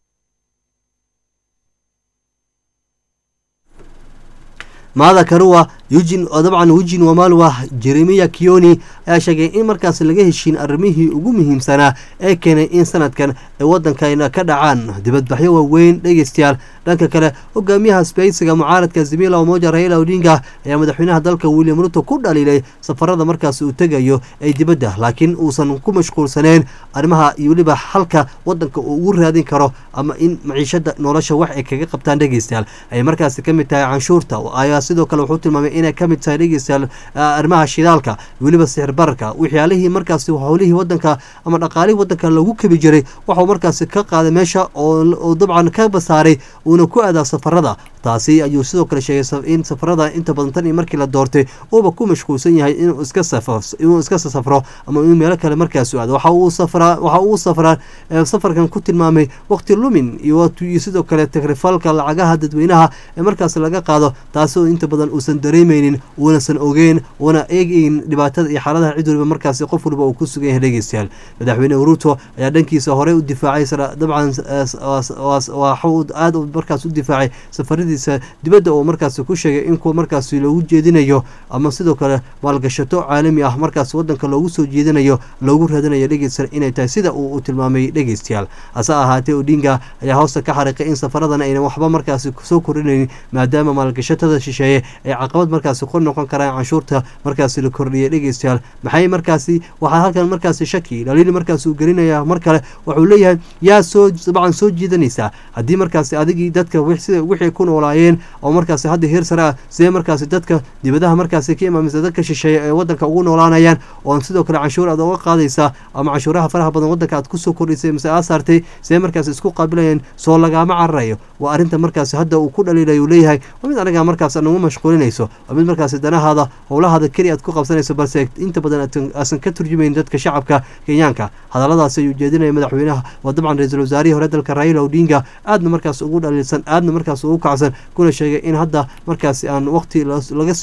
maada karua eugin dabcan eugin wamalwa jeremiya kioni ayaa sheegay in markaas laga heshiin arrimihii ugu muhiimsanaa ee keenay in sanadkan ay wadankayna ka dhacaan dibadbaxyo waaweyn dhegeystayaal dhanka kale hogaamiyaha sbeysiga mucaaradka zimila omoja raila odinga ayaa madaxweynaha dalka william ruto ku dhaliilay safarada markaas uu tegayo ee dibadda laakiin uusan ku mashquulsaneen arrimaha iyo weliba halka wadanka uu ugu raadin karo ama in maciishada nolosha wax ay kaga qabtaan dhegeystayaal ay markaasi ka mid tahay canshuurta ayaa sidoo kale wuxuu tilmaamay inay ka mid tahay dhegeystayaal arrimaha shidaalka weliba sixir bararka waxyaalihii markaasi howlihii wadanka ama dhaqaalihii wadanka lagu kabi jiray waxuu markaasi ka qaaday meesha oo dabcan ka basaaray uuna ku aadaa safarada taasi ayuu sidoo kale sheegay in safarada inta badan tan iyo markii la doortay uuba ku mashquulsan yahay inuu iska inuu iska safro ama inuu meelo kale markaas u aado waxa uu safraa waxa uu safraa safarkan ku tilmaamay waqti lumin iyo sidoo kale takrifalka lacagaha dadweynaha ee markaas laga qaado taasi oo inta badan uusan dareemeynin uunasan ogeyn uuna eegeyn dhibaatada iyo xaaladaha cid waliba markaasi qof waliba uu ku sugan yahay dhegeystayaal madaxweyne ruto ayaa dhankiisa horey u difaacay dabcan waxuu aada markaas u difaacay safaradiisa dibadda oo markaasi ku sheegay in kuwa markaasi loogu jeedinayo ama sidoo kale maalgashato caalami ah markaas wadanka loogu soo jeedinayo loogu raadinayo dhegeysta inay tahay sida uu tilmaamay dhegeystayaal hase ahaatee odinga ayaa hoosta ka xariiqay in safaradan aynan waxba markaasi soo kordhinaynin maadaama maalgashatada shisheeye ay caqabad markaasi ku noqon karaan canshuurta markaasi la kordhiyay dhegeystayaal maxay markaasi waxaa halkan markaasi shaki dhaliil markaasi uu gelinaya mar kale wuxuu leeyahay yaa soo dabcan soo jiidanaysaa haddii markaasi adigii dadka sida wixii ku noolaayeen oo markaasi hadda heer sare ah sidee markaasi dadka dibadaha markaasi ka imaamisa dadka shisheeya ee wadanka ugu noolaanayaan oo sidoo kale canshuur aad uga qaadaysaa ama canshuuraha faraha badan wadanka aad kusoo kordhisay mise aad saartay sidee markaasi isku qaabilayeen soo lagaama cararayo waa arrinta markaasi hadda uu ku dhaliilay uu leeyahay waa mid anaga markaas nagu mashquulinayso waa mid markaasi danahaada howlahaada keli aad ku qabsanayso balse inta badan aasan ka turjumayn dadka shacabka kenyaanka hadalladaasi ayuu jeedinaya madaxweynaha waa dabcan ra-iisul wasaarihii hore dalka raila odinga aadna markaas ugu dhaliilsan aadna markaas ugu kacsan kuna sheegay in hadda markaasi aan waqti laga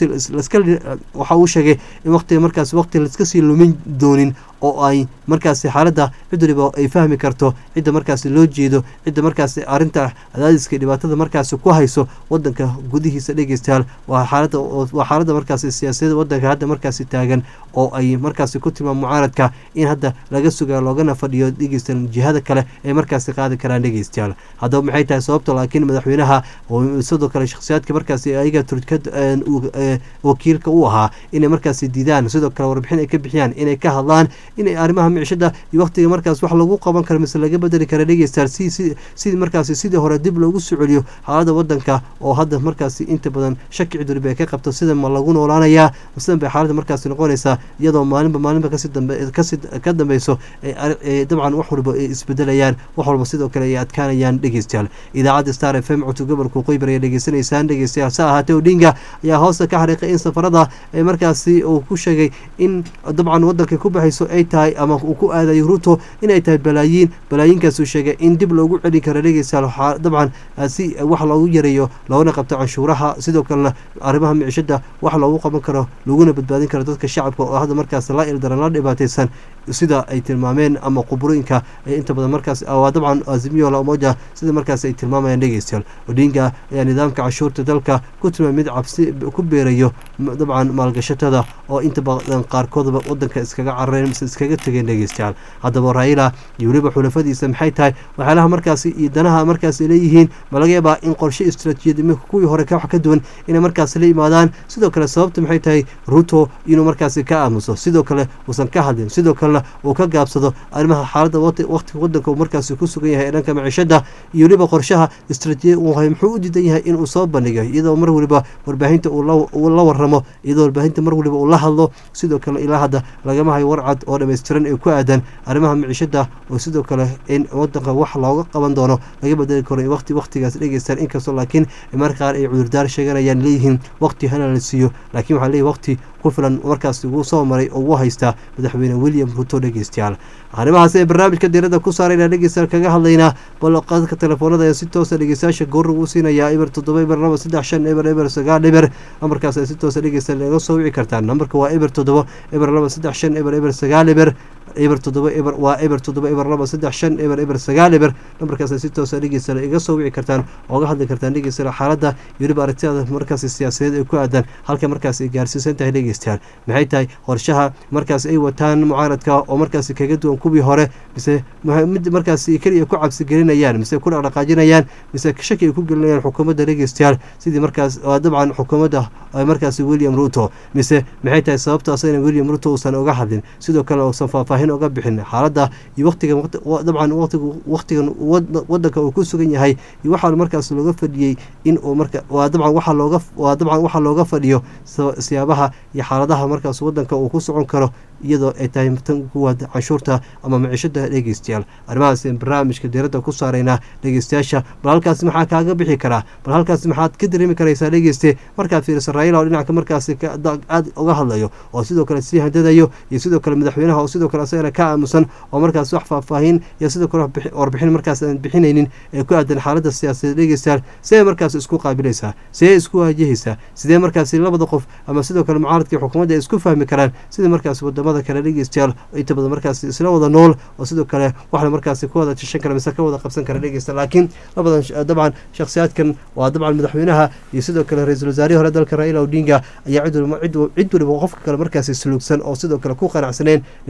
waxa uu sheegay in waqtiga markaas waqti laiska sii lumin doonin oo ay markaasi xaaladda cid waliba ay fahmi karto cidda markaasi loo jeedo cidda markaasi arrinta cadaadiska dhibaatada markaasi ku hayso wadanka gudihiisa dhegeystayaal waa xaalada waa xaaladda markaasi siyaasadda wadanka hadda markaasi taagan oo ay markaasi ku tilmaam mucaaradka in hadda laga sugaa loogana fadhiyo dhegeystan jihada kale ay markaasi qaadi karaan dhegeystayaal haddaba maxay tahay sababta laakiin madaxweynaha sidoo kale shakhsiyaadka markaasi ayaga wakiilka u ahaa inay markaasi diidaan sidoo kale warbixin ay ka bixiyaan inay ka hadlaan inay arrimaha micishada iyo waqtiga markaas wax lagu qaban karo mise laga bedeli kara dhegeystayaal sidii markaasi sidii hore dib loogu soo celiyo xaalada wadanka oo hadda markaasi inta badan shaki ciduriba ay ka qabto sida ma lagu noolaanayaa sidan bay xaaladda markaasi noqonaysaa iyadoo maalinba maalinba kasii ka dambeyso dabcan wax walba ay isbedelayaan wax walba sidoo kale ay adkaanayaan dhegeystayaal idaacadda star f m cutub gobolka qoybar ay dhegeysanaysaan dhegeystayaal sa ahaatee odinga ayaa hoosta ka xariiqay in safarada ee markaasi uu ku sheegay in dabcan wadanka ku baxayso ay tahay ama uu ku aadayo ruto inay tahay balaayiin balaayiinkaasuu sheegay in dib loogu celin karo dhegeystayaal dabcan si wax loogu yareeyo loogana qabto canshuuraha sidoo kalena arrimaha micishada wax loogu qaban karo laguna badbaadin karo dadka shacabka oo hadda markaas la ildaran la dhibaataysan sida ay tilmaameen ama quburooyinka ee inta badan markaas waa dabcan azimiyo lamoja sida markaas ay tilmaamayaan dhegeystayaal odinga ayaa nidaamka canshuurta dalka ku tilmaamay mid cabsi ku beerayo dabcan maalgashatada oo inta badan qaarkoodba wadanka iskaga carareen mise iskaga tegeen dhegeystayaal haddaba raila iyo weliba xulafadiisa maxay tahay waxyaalaha markaasi iyo danaha markaas ay leeyihiin ma laga yaabaa in qorshe istraatiijiyad iminka kuwii hore ka wax ka duwan inay markaasi la yimaadaan sidoo kale sababta maxay tahay ruto inuu markaasi ka aamuso sidoo kale uusan ka hadlin sidoo kalena uu ka gaabsado arrimaha xaaladda waqtiga wadanka uu markaasi ku sugan yahay ee dhanka maciishada iyo weliba qorshaha istraatiijiyad uu hay muxuu u diidan yahay inuu soo bandhigo iyadoo mar waliba warbaahinta uu la waramo iyadoo warbaahinta mar waliba uu la hadlo sidoo kale ilaa hadda lagama hayo warcad oo dhammaystiran ee ku aadan arrimaha micishada oo sidoo kale in wadanka wax looga qaban doono laga bedeli karo waqti waqtigaas dhegeystaan inkastoo laakiin marka qaar ay cudurdaar sheeganayaan leeyihiin waqti hana la siiyo laakiin waxaa leeyahy waqti ku filan markaas ugu soo maray oo ugu haystaa madaxweyne william ruto dhegeystayaal arrimahaas ee barnaamijka diirada ku saarayna dhegeystayaal kaga hadlaynaa bal qadka telefoonada ee si toosa dhegeystayaasha goor ugu siinayaa eber toddoba eber laba saddex shan eber eber sagaal eber nambarkaas ay si toosa dhegeystayaal naga soo wici kartaan nambarka waa eber toddoba eber laba saddex shan eber eber sagaal eber eber toddoba eber waa eber toddoba eber laba saddex shan eber eber sagaal eber nambarkaas ay si toosa dhegeystayaal iga soo wici kartaan ooga hadli kartaan dhegeystayaal xaaladda iyo weliba aragtiyada markaasi siyaasadeed ay ku aadan halka markaas ay gaarsiisan tahay dhegeystayaal maxay tahay qorshaha markaas ay wataan mucaaradka oo markaasi kaga duwan kuwii hore mise mid markaasi keliya ku cabsi gelinayaan mise ku dhaqdhaqaajinayaan mise shaki ay ku gelinayaan xukuumadda dhegeystayaal sidii markaas dabcan xukuumadda markaasi william ruto mise maxay tahay sababta asagana william ruto uusan uga hadlin sidoo kale uusan faahfaahin uga bixin xaaladda iyo waqtiga dabcan waqtigan wadanka uu ku sugan yahay iyo waxaa markaas looga fadhiyey in uu marka waa dabcan waxaa looga waa dabcan waxaa looga fadhiyo siyaabaha iyo xaaladaha markaas wadanka uu ku socon karo iyadoo ay tahay tan kuwaad canshuurta ama micishada dhegeystayaal arrimahaas barnaamijka diiradda ku saaraynaa dhegeystayaasha bal halkaasi maxaa kaaga bixi karaa bal halkaasi maxaad ka dareemi karaysaa dhegeyste markaad fiiriso raila oo dhinaca markaasi aad uga hadlayo oo sidoo kale sii handadayo iyo sidoo kale madaxweynaha oo sidoo kale asagana ka aamusan oo markaas wax faahfaahin iyo sidoo kale warbixin markaas aan bixinaynin ee ku aadan xaaladda siyaasadeed dhegeystayaal sidee markaas isku qaabilaysaa sidee isku waajahaysaa sidee markaasi labada qof ama sidoo kale mucaaradka iyo xukuumadda ay isku fahmi karaan sida markaas wadamada kale dhegeystayaal inta badan markaas isla wada nool oo sidoo kale waxna markaasi ka wada jashan kara mise ka wada qabsan kara dhegeysta laakiin labadan dabcan shakhsiyaadkan waa dabcan madaxweynaha iyo sidoo kale ra-iisul wasaarihii hore dalka raila odinga ayaa cid waliba qofka kale markaasi suluugsan oo sidoo kale ku qanacsaneen nidaamkii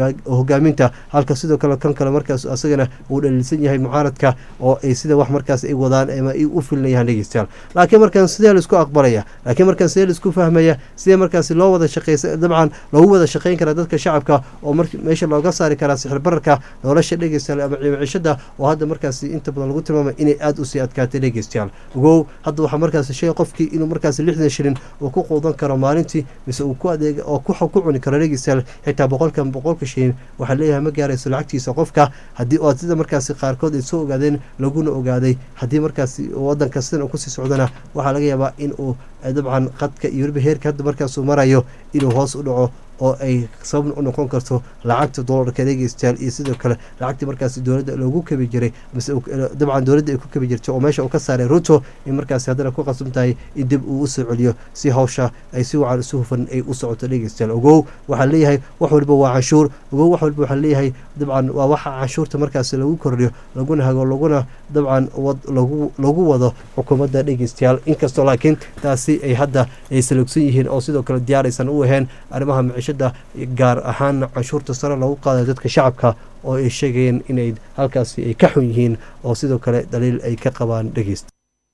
hogaaminta halka sidoo kale kan kale markaas asagana uu dhaliilsan yahay mucaaradka oo ay sida wax markaas ay wadaan ama ay u filinayahan dhegeystayaal laakiin markaan sidee laisku aqbalaya laakiin markaan sidee laisku fahmaya sidee markaasi loo wada shaqeysa dabcan loogu wada shaqeyn karaa dadka shacabka oo mar meesha looga saari karaa sixir bararka nolosha dhegeystayaal ama ciimicishada oo hadda markaasi inta badan lagu tilmaamay inay aada usii adkaatay dhegeystayaal ogow hadda waxaa markaasi shay qofkii inuu markaasi lixdan shilin uu ku quudan karo maalintii mise uu ku adeeg oo ku cuni karo dhegeystayaal xitaa boqolkan boqolka shilin waxaa leeyahay ma gaarayso lacagtiisa qofka haddii oo sida markaasi qaarkood ay soo ogaadeen laguna ogaaday haddii markaasi wadanka sidan uu kusii socdana waxaa laga yaabaa in uu dabcan qadka iyo weliba heerka hadda markaasuu marayo inuu hoos u dhaco oo ay sababna u noqon karto lacagta doolarka dhegeystayaal iyo sidoo kale lacagtii markaasi dowladda loogu kabi jiray mise dabcan dowladda ay ku kabi jirtay oo meesha uu ka saaray ruto in markaasi haddana ku qasban tahay in dib uu usoo celiyo si hawsha ay si wacan isu hufan ay u socoto dhegeystayaal ogow waxaa leeyahay wax waliba waa canshuur ogow wax waliba waxaa leeyahay dabcan waa waxa canshuurta markaasi lagu kordhiyo laguna hago laguna dabcan lagu lagu wado xukuumadda dhegeystayaal inkastoo laakiin taasi ay hadda ay salogsan yihiin oo sidoo kale diyaar aysan u ahayn arrimaha micishada gaar ahaan canshuurta sare lagu qaadayo dadka shacabka oo ay sheegayeen inay halkaasi ay ka xun yihiin oo sidoo kale daliil ay ka qabaan dhegeysta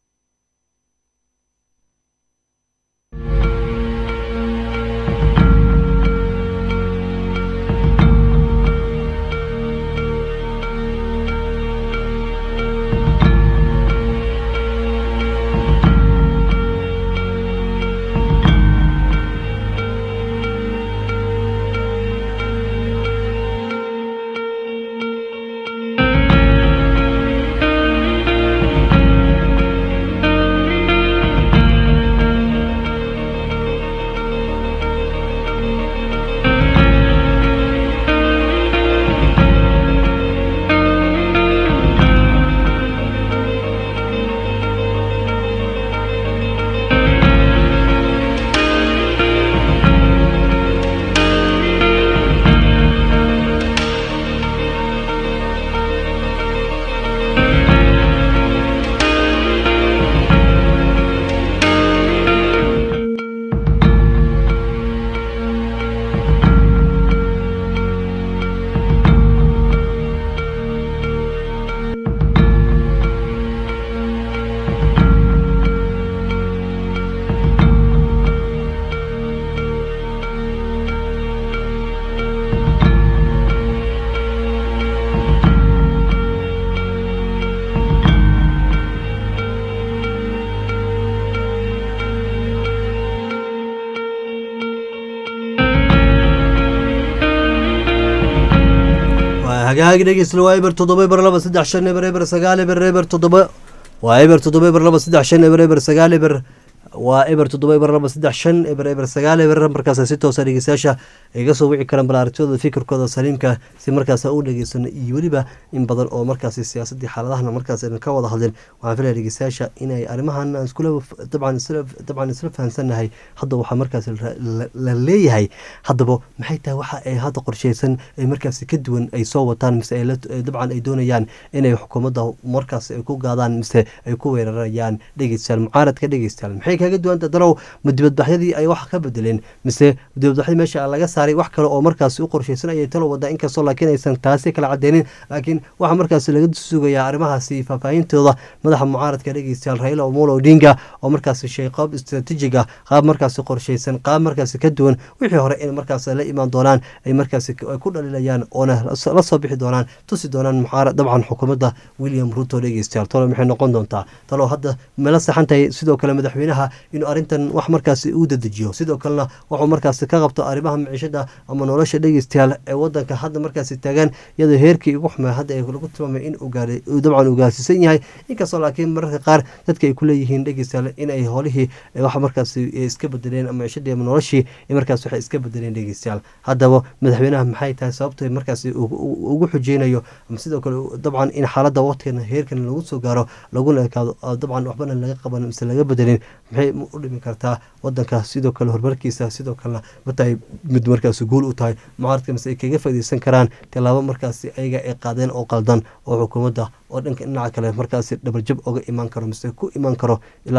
hagaagi dhegeysla waa eber toddoba eber laba saddex shan eber eber sagaal eber eber toddoba waa eber toddoba eber laba saddex shan eber eber sagaal eber waa eber toddoba eber laba saddex shan eber eber sagaal eber markaas si toosa dhegeystayaasha iga soo wici karaan balaartooda fikirkooda saliimka si markaas u dhegeysano iyo weliba in badan oo markaas siyaasadii xaaladahana markaas ka wada hadleen waxaan filaya dhegeystayaasha inay arrimahan iskula dabcan isla dabcan isla fahansannahay hadda waxaa markaas la leeyahay haddaba maxay tahay waxa ay hadda qorsheysan ay markaas ka duwan ay soo wataan mise dabcan ay doonayaan inay xukuumadda markaas ay ku gaadaan mise ay ku weerarayaan dhegeystayaal mucaaradka dhegeystayaal maxay kaga duwanta darow ma dibadbaxyadii ay wax ka bedeleen mise dibadbaxyadii meesha laga saaray wax kale oo markaas u qorsheysan ayay talo wadaa inkastoo laakiin aysan taasi kala cadeynin laakiin waxaa markaas laga sugayaa arrimahaasi faahfaahintooda madaxa mucaaradka dhegeystayaal raila omolo odinga oo markaas shay qaab istaraatiijig ah qaab markaas qorsheysan qaab markaas ka duwan wixii hore in markaas la imaan doonaan ay markaas ku dhalilayaan oona la soo bixi doonaan tusi doonaan mucaarad dabcan xukuumadda william ruto dhegeystayaal talo maxay noqon doontaa talo hadda mala saxan tahay sidoo kale madaxweynaha inuu arrintan wax markaas u dadejiyo sidoo kalena wuxuu markaas ka qabto arrimaha miciishada ama nolosha dhegeystayaal ee wadanka hadda markaas taagan iyadoo heerkii ugu xumaa hadda ay lagu tilmaamay in dabcan uu gaarsiisan yahay inkastoo laakiin mararka qaar dadka ay kuleeyihiin dhegeystayaal in ay howlihii wax markaas iska bedeleen ama miciishadii ama noloshii markaas waxay iska bedeleen dhegeystayaal haddaba madaxweynaha maxay tahay sababta markaas ugu xujeynayo ama sidoo kale dabcan in xaaladda waqtigan heerkan lagu soo gaaro laguna ekaado dabcan waxbana laga qaban mise laga bedelin maxay u dhimi kartaa wadanka sidoo kale horumarkiisa sidoo kalena matahay mid markaas guul u tahay mucaaradka mise ay kaga faaideysan karaan tilaabo markaas ayaga ay qaadeen oo qaldan oo xukuumadda oo dhanka dhinaca kale markaas dhabarjab oga imaan karo mise ku imaan karo ilaa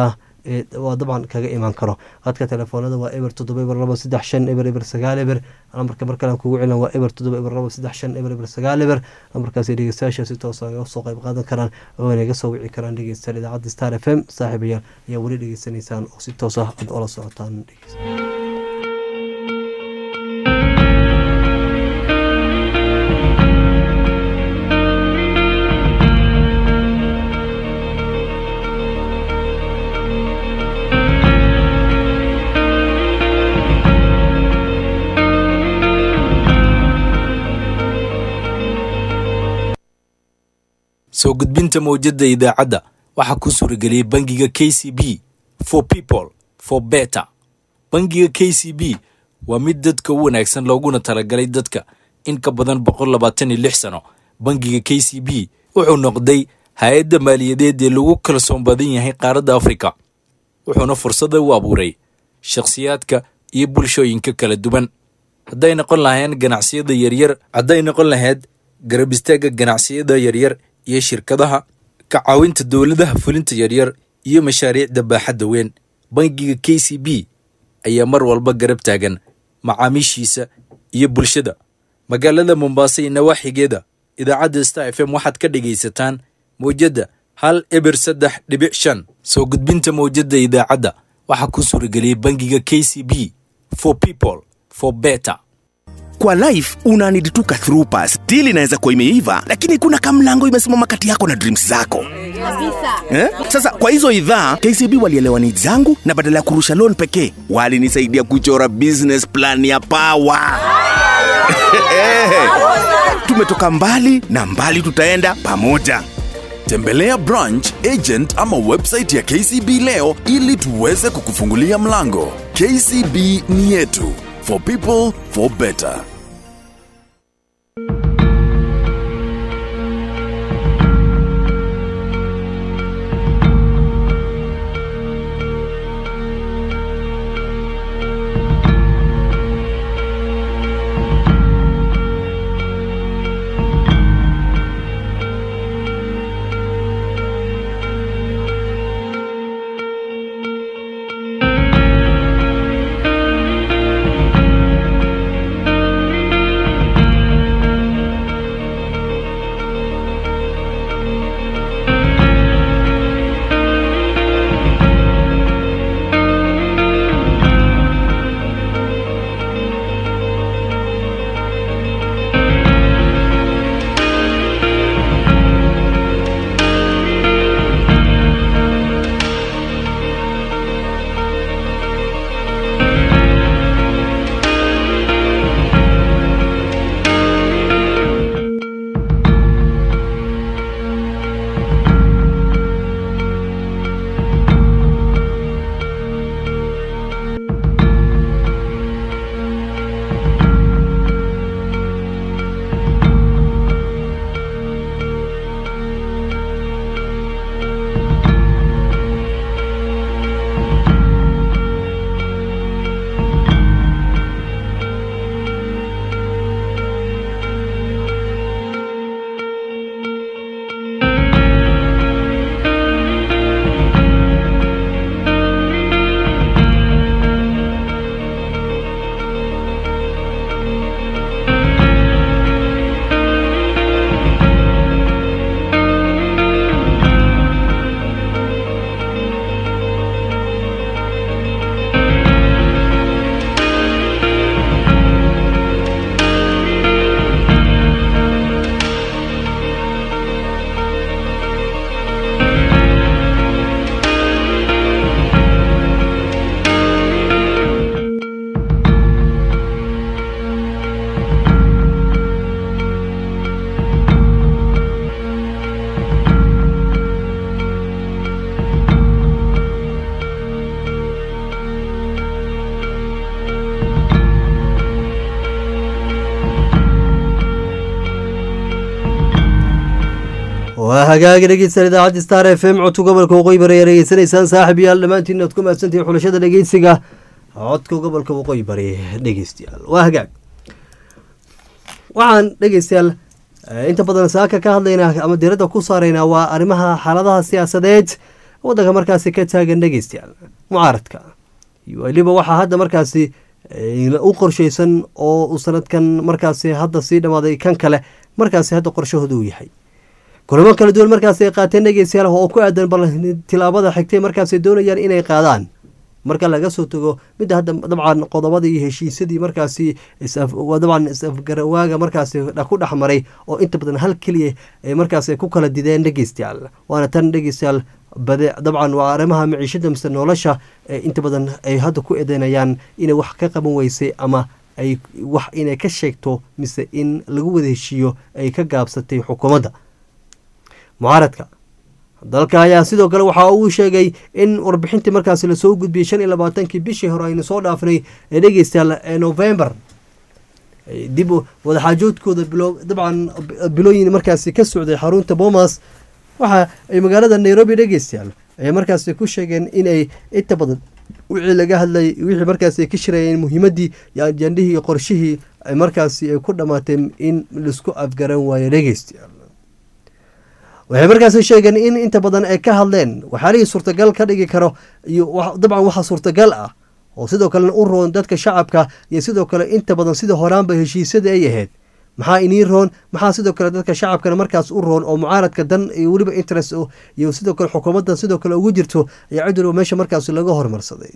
waa dabcan kaga imaan karo qadka telefoonada waa eber toddoba eber labo saddex shan eber eber sagaal eber lambarka markalean kugu celan waa eber toddoba eber labo saddex shan eber eber sagaal eber lambarkaasi dhegeystayaasha si toosa aga soo qayb qaadan karaan oo inaga soo wici karaan dhegeystayaal idaacadda star f m saaxiibayaal ayaa weli dhegeysanaysaan oo si toos ah ad ola socotaan soo gudbinta mawjadda idaacadda waxaa ku suurageliyey bangiga k c b for people for better bangiga k c b waa mid dadka u wanaagsan looguna talagalay dadka in ka badan boqol labaatan iyo lix sano bangiga k c b wuxuu noqday hay-adda maaliyadeed ee lagu kalsoon badan yahay qaaradda afrika wuxuuna fursada u abuuray shakhsiyaadka iyo bulshooyinka kala duwan hadday noqon lahayn ganacsiyada yaryar hadday noqon lahayd garab istaagga ganacsiyada yaryar iyo shirkadaha ka caawinta dowladaha fulinta yaryar iyo mashaariicda baaxadda weyn bangiga k c b ayaa mar walba garab taagan macaamiishiisa iyo bulshada magaalada mombaaso iyo nawaaxigeeda idaacadda star f m waxaad ka dhegaysataan mawjadda hal eber saddex dhibic shan soo gudbinta mawjadda idaacadda waxaa ku suurageliyey bangiga k c b for people for better kwa life una need tu ka through pass deal inaweza kuwa imeiva lakini kuna kamlango imesimama kati yako na dreams zako eh? sasa kwa hizo idhaa kcb walielewa ni zangu na badala ya kurusha loan pekee walinisaidia kuchora business plan ya pawa tumetoka mbali na mbali tutaenda pamoja tembelea branch agent ama website ya kcb leo ili tuweze kukufungulia mlango kcb ni yetu for people for better waa hagaagi dhegeysan idaacadda star f m codka gobolka waqooyi bari ayaa dhegeysanaysaan saaxib yaal dhammaantiin aad ku mahadsantihiin xulashada dhegeysiga codka gobolka waqooyi bari dhegeystayaal waa hagaag waxaan dhegeystayaal inta badan saaka ka hadlaynaa ama diradda ku saaraynaa waa arrimaha xaaladaha siyaasadeed waddanka markaasi ka taagan dhegeystayaal mucaaradka iyo weliba waxaa hadda markaasi u qorshaysan oo sanadkan markaasi hadda sii dhammaaday kan kale markaasi hadda qorshahooda uu yahay kulamo kala duwan markaasi ay qaateen dhegeystayaal oo ku aadan bal tilaabada xigtay markaasi doonayaan inay qaadaan marka laga soo tago midda hadda dabcan qodobadii iyo heshiisyadii markaasi dabcan is-afgarawaaga markaasi ku dhex maray oo inta badan hal keliya ay markaasi ku kala dideen dhegeystayaal waana tan dhegeystayaal bade dabcan waa arrimaha maciishada mise nolosha ee inta badan ay hadda ku eedeynayaan inay wax ka qaban weysay ama ay wax inay ka sheegto mise in lagu wada heshiiyo ay ka gaabsatay xukuumadda mucaaradka dalka ayaa sidoo kale waxaa uu sheegay in warbixintii markaasi lasoo gudbiyey shan iyo labaatankii bishii hore aynu soo dhaafnay ee dhegeystayaal ee november dib wadaxaajoodkooda bilo dabcan bilooyin markaasi ka socday xarunta bomas waxa ay magaalada nairobi dhegeystayaal ay markaasi ku sheegeen inay inta badan wixii laga hadlay wixii markaasi ay ka shirayeen muhiimaddii iyo ajandihii iyo qorshihii ay markaasi ay ku dhammaatay in laisku afgaran waayo dhegeystayaal waxay markaasi sheegeen in inta badan ay ka hadleen waxyaalihii suurtagal ka dhigi karo iyo dabcan waxa suurtagal ah oo sidoo kalena u roon dadka shacabka iyo sidoo kale inta badan sida horaanba heshiisyada ay ahayd maxaa inii roon maxaa sidoo kale dadka shacabkana markaas u roon oo mucaaradka dan iyo weliba interest iyo sidoo kale xukuumaddan sidoo kale ugu jirto ayaa cid waliba meesha markaas laga hormarsaday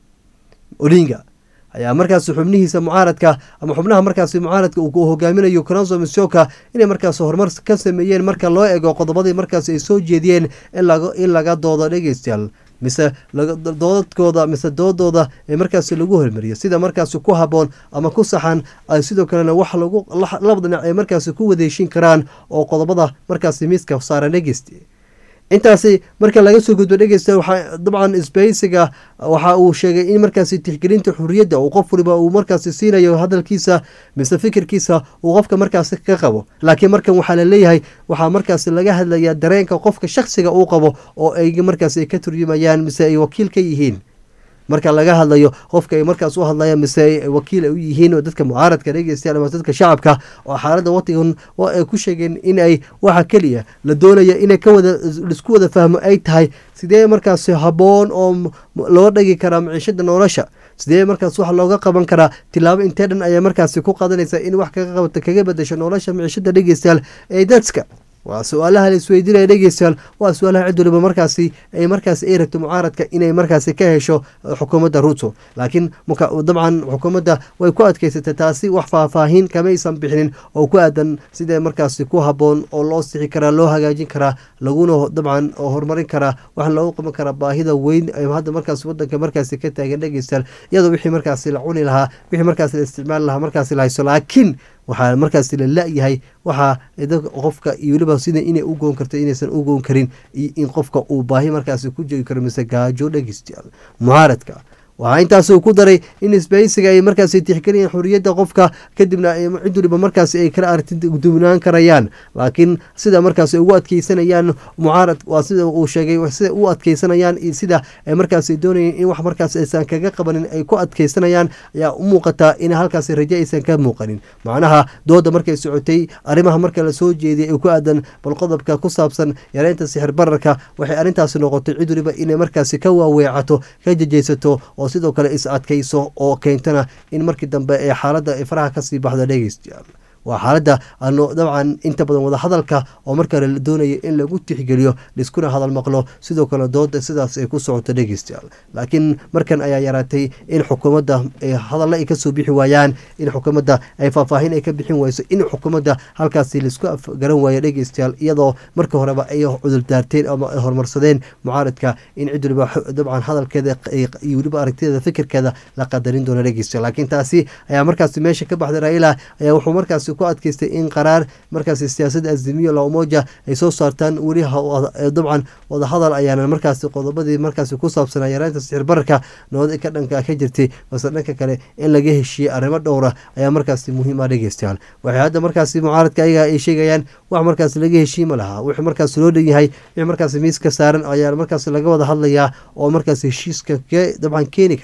odinga ayaa markaas xubnihiisa mucaaradka ama xubnaha markaasi mucaaradka uu hogaaminayo conso misoka inay markaas horumar ka sameeyeen marka loo ego qodobadii markaas ay soo jeediyeen in laga doodo dhegeystayaal mise doodadkooda mise doodooda ee markaasi lagu hormariyo sida markaasi ku haboon ama ku saxan sidoo kalena wax lagu laba dhinac ay markaasi ku wadeeshin karaan oo qodobada markaasi miiska saaran dhegeysta intaasi marka laga soo gudbo dhegeysta waxaa dabcan sbeysiga waxa uu sheegay in markaasi tixgelinta xuriyadda uu qof waliba uu markaasi siinayo hadalkiisa mise fikirkiisa uu qofka markaasi ka qabo laakiin markan waxaa laleeyahay waxaa markaasi laga hadlayaa dareenka qofka shaksiga uu qabo oo ay markaasi ka turjumayaan mise ay wakiil ka yihiin marka laga hadlayo qofka ay markaas u hadlayaan mise wakiil ay u yihiin oo dadka mucaaradka dhegeystayaal ama dadka shacabka oo xaaladda watigan oo ay ku sheegeen in ay waxa keliya la doonaya inay ka wada isku wada fahmo ay tahay sidee markaasi habboon oo loo dhagi karaa maciishada nolosha sidee markaas wax looga qaban karaa tilaabo intee dhan ayaa markaasi ku qadanaysa in wax kaga qabata kaga bedasho nolosha maciishada dhegeystayaal ee dadka waa su-aalaha la isweydiinaya dhegeystayaal waa su-aalaha cid waliba markaasi ay markaasi ay rabto mucaaradka inay markaasi ka hesho xukuumadda ruto laakiin dabcan xukuumadda way ku adkeysatay taasi wax faahfaahin kamaysan bixinin oo ku aadan sidee markaasi ku haboon oo loo sixi karaa loo hagaajin karaa laguna dabcan horumarin karaa waxaa loogu qaban karaa baahida weyn hadda markaas wadanka markaasi ka taagan dhegeystayaal iyadoo wixii markaasi la cuni lahaa wixii markaasi la isticmaali lahaa markaasi la hayso laakiin waxaa markaasi la la-yahay waxaa qofka iyo weliba sida inay u goon karto inaysan u goon karin iyo in qofka uu baahi markaasi ku jegi karo mise gaajo dhegeystayaal mucaaradka waxaa intaasuu ku daray in isbahaysiga ay markaasi tixgeliyeen xuriyadda qofka kadibna cid waliba markaasi ay kala aragti duwnaan karayaan laakiin sida markaasi ugu adkeysanayaan mucaarad waa sida uu sheegay sida u adkeysanayaan iyo sida ay markaasi doonayeen in wax markaas aysan kaga qabanin ay ku adkeysanayaan ayaa u muuqataa in halkaasi rajo aysan ka muuqanin macnaha dooda markay socotay arrimaha marka la soo jeediyay ee ku aadan bal qodobka ku saabsan yareynta sixir bararka waxay arrintaasi noqotay cid waliba inay markaasi ka waaweecato ka jejeysato oo sidoo kale is adkayso oo keentana in markii dambe ee xaaladda ay faraha kasii baxda dhegeystayaal waa xaaladda aanu dabcan inta badan wadahadalka oo markale la doonaya in lagu tixgeliyo laiskuna hadal maqlo sidoo kale dooda sidaas ay ku socoto dhegeystayaal laakiin markan ayaa yaraatay in xukuumadda hadalla ay kasoo bixi waayaan in xukuumadda ay faahfaahin ay ka bixin wayso in xukuumadda halkaasi laisku afgaran waayo dhegeystayaal iyadoo marka horeba ay cudurdaarteen ama ay horumarsadeen mucaaradka in cid waliba dabcan hadalkeeda iyo weliba aragtideeda fikirkeeda la qadarin doono dhegeystayaal laakiin taasi ayaa markaasi meesha ka baxday raila ayaa wuxuu markaasi ku adkeystay in qaraar markaasi siyaasadda azimiyo la umoja ay soo saartaan weli dabcan wadahadal ayaana markaasi qodobadii markaasi ku saabsanaa yareynta sixir bararka nabad ka dhanka ka jirtay balse dhanka kale in laga heshiiyey arrimo dhowra ayaa markaasi muhiim ah dhegeystayaal waxay hadda markaasi mucaaradka ayaga ay sheegayaan wax markaasi laga heshiiy ma laha wixii markaasi loo dhanyahay wixii markaasi miiska saaran ayaa markaasi laga wada hadlayaa oo markaasi heshiiska dabcan keeni karaa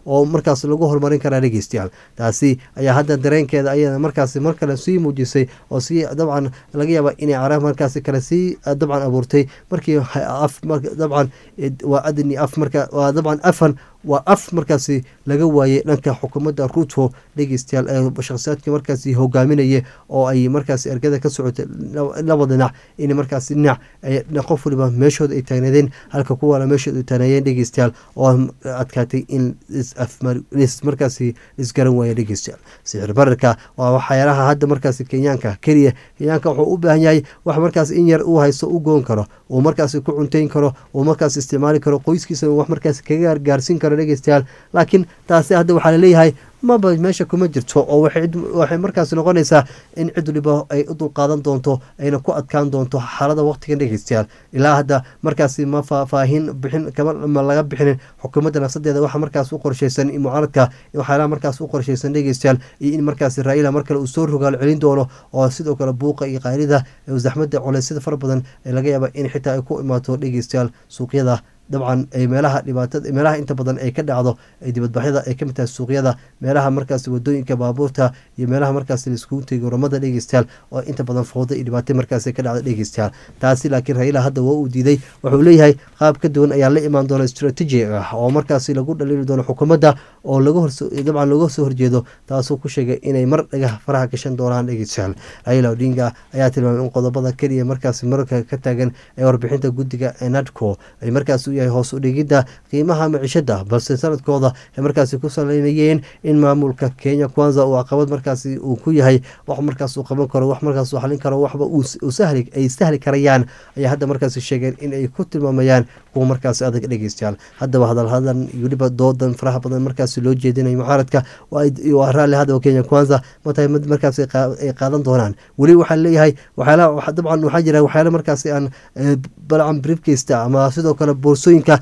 oo markaas lagu horumarin karaa dhegeystayaal taasi ayaa hadda dareenkeeda ayada markaasi mar kale sii muujisay oo sii dabcan laga yaaba inay cara markaasi kale sii dabcan abuurtay markii af dabcan waa adni af marka waa dabcan afan waa af markaasi laga waayey dhanka xukuumadda ruto dhegeystayaal ee shakhsiyaadkii markaasi hogaaminaya oo ay markaasi ergada ka socotay laba dhinac in markaasi dhinac qof waliba meeshooda ay taagnaadeen halka kuwana meeshooda ay taagnaayeen dhegeystayaal oo adkaatay in markaasi isgaran waaya dhegeystayaal sicir bararka waa waxyaalaha hadda markaasi kenyaanka keliya kenyaanka wuxuu u baahan yahay wax markaas in yar uu haysto u goon karo uu markaasi ku cunteyn karo uu markaas isticmaali karo qoyskiisa wax markaasi kaga gaarsiin karo dhegeystayaal laakiin taasi hadda waxaa laleeyahay maba meesha kuma jirto oo waxay markaas noqonaysaa in cid waliba ay u dulqaadan doonto ayna ku adkaan doonto xaalada waqtigan dhegeystayaal ilaa hadda markaasi ma faahfaahin bixin kama laga bixinin xukuumadda nafsadeeda waxa markaas u qorshaysan mucaaradka waxyaalaha markaas u qorshaysan dhegeystayaal iyo in markaasi raila mar kale uu soo rogaal celin doono oo sidoo kale buuqa iyo qaylida zaxmada culeysyada fara badan ee laga yaaba in xitaa ay ku imaato dhegeystayaal suuqyada dabcan ay meelaha dhibaatada meelaha inta badan ay ka dhacdo ay dibadbaxyada ay kamid tahay suuqyada meelaha markaas wadooyinka baabuurta iyo meelaha markaas laiskugu tegay garoomada dhegeystayaal oo inta badan fooda iyo dhibaato markaas ka dhacda dhegeystayaal taasi laakiin raila hadda waa uu diiday wuxuu leeyahay qaab ka duwan ayaa la imaan doona strateji ah oo markaasi lagu dhaliili doono xukuumadda oo laga dabcan looga soo horjeedo taasuu ku sheegay inay mar dhagaha faraha gashan doonaan dhegeystayaal raila odinga ayaa tilmaamay in qodobada keliya markaasi mararka ka taagan ee warbixinta guddiga ee nadco ay markaas u yahay hoos u dhigidda qiimaha maciishada balse sanadkooda ay markaasi ku saleynayeen in maamulka kenya kwanza uu caqabad markaasi uu ku yahay wax markaas uu qaban karo wax markaas uu xalin karo waxba ay sahli karayaan ayaa hadda markaasi sheegeen in ay ku tilmaamayaan kuwa markaasi adag dhegeystayaal haddaba hadalhadan iyo weliba doodan faraha badan markaasi loo jeedinayo mucaaradka waa raalli hadaba kenya kwanza matahay mid markaas ay qaadan doonaan weli waxaa leeyahay waxyaalaha dabcan waxaa jira waxyaala markaasi aan balcan briefkasta ama sidoo kale boorsooyinka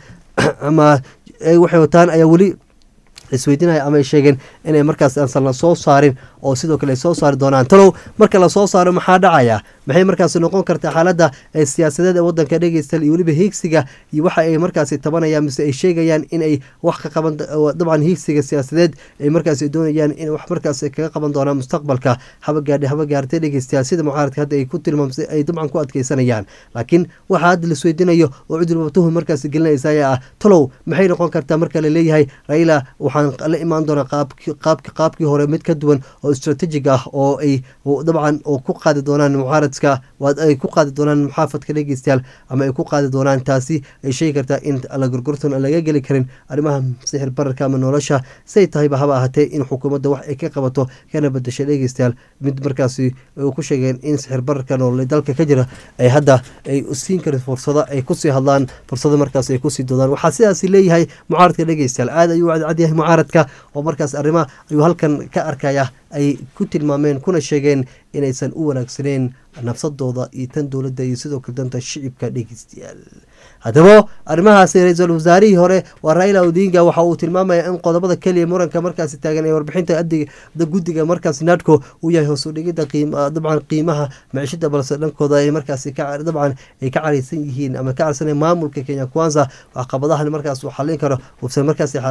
ama waxay wataan ayaa weli isweydiinaya ama ay sheegeen inay markaas aansan la soo saarin oo sidoo kale ay soo saari doonaan talow marka lasoo saaro maxaa dhacaya maxay markaasi noqon kartaa xaaladda siyaasadeed ee wadanka dhegeystayaal iyo weliba hiigsiga iyo waxa ay markaasi tabanayaan mise ay sheegayaan in ay wax ka qaban dabcan hiigsiga siyaasadeed ay markaasi doonayaan in wax markaasi kaga qaban doonaan mustaqbalka haba gaadhe haba gaartay dhegeystayaal sida mucaaradka hadda ay ku tilmaamsay ay dabcan ku adkeysanayaan laakiin waxaa hadda laisweydiinayo oo cid walba tuhum markaasi gelinaysa ayaa ah talow maxay noqon kartaa marka la leeyahay raila waxaan la imaan doonaa qaabki qaabkii hore mid ka duwan oo strategic ah oo ay dabcan oo ku qaadi doonaan mucaaradka ay ku qaadi doonaan muxaafadka dhegeystayaal ama ay ku qaadi doonaan taasi ay sheegi kartaa in la gorgorton aan laga geli karin arrimaha sixir bararka ama nolosha say tahayba haba ahaatee in xukuumadda wax ay ka qabato kana bedashay dhegeystayaal mid markaasi ku sheegeen in sixir bararka nolole dalka ka jira ay hadda ay siin karin fursado ay kusii hadlaan fursado markaas ay kusii doodaan waxaa sidaasi leeyahay mucaaradka dhegeystayaal aad ayuu cadcadyahay mucaaradka oo markaas arrimaha ayuu halkan ka arkaya ay ku tilmaameen kuna sheegeen inaysan u wanaagsaneyn nafsadooda iyo tan dowladda iyo sidoo kale danta shicibka dhegeystayaal haddaba arrimahaasi ra-iisul wasaarihii hore waa raila odinga waxa uu tilmaamaya in qodobada keliya muranka markaasi taagan ee warbixinta guddiga markaas nadco uu yahay hoos u dhigida dabcan qiimaha maciishada balse dhankooda ay markaasi dabcan ay ka caraysan yihiin ama ka carsan maamulka kenya kwanza caqabadahan markaas uu xalin karo uusan markaasi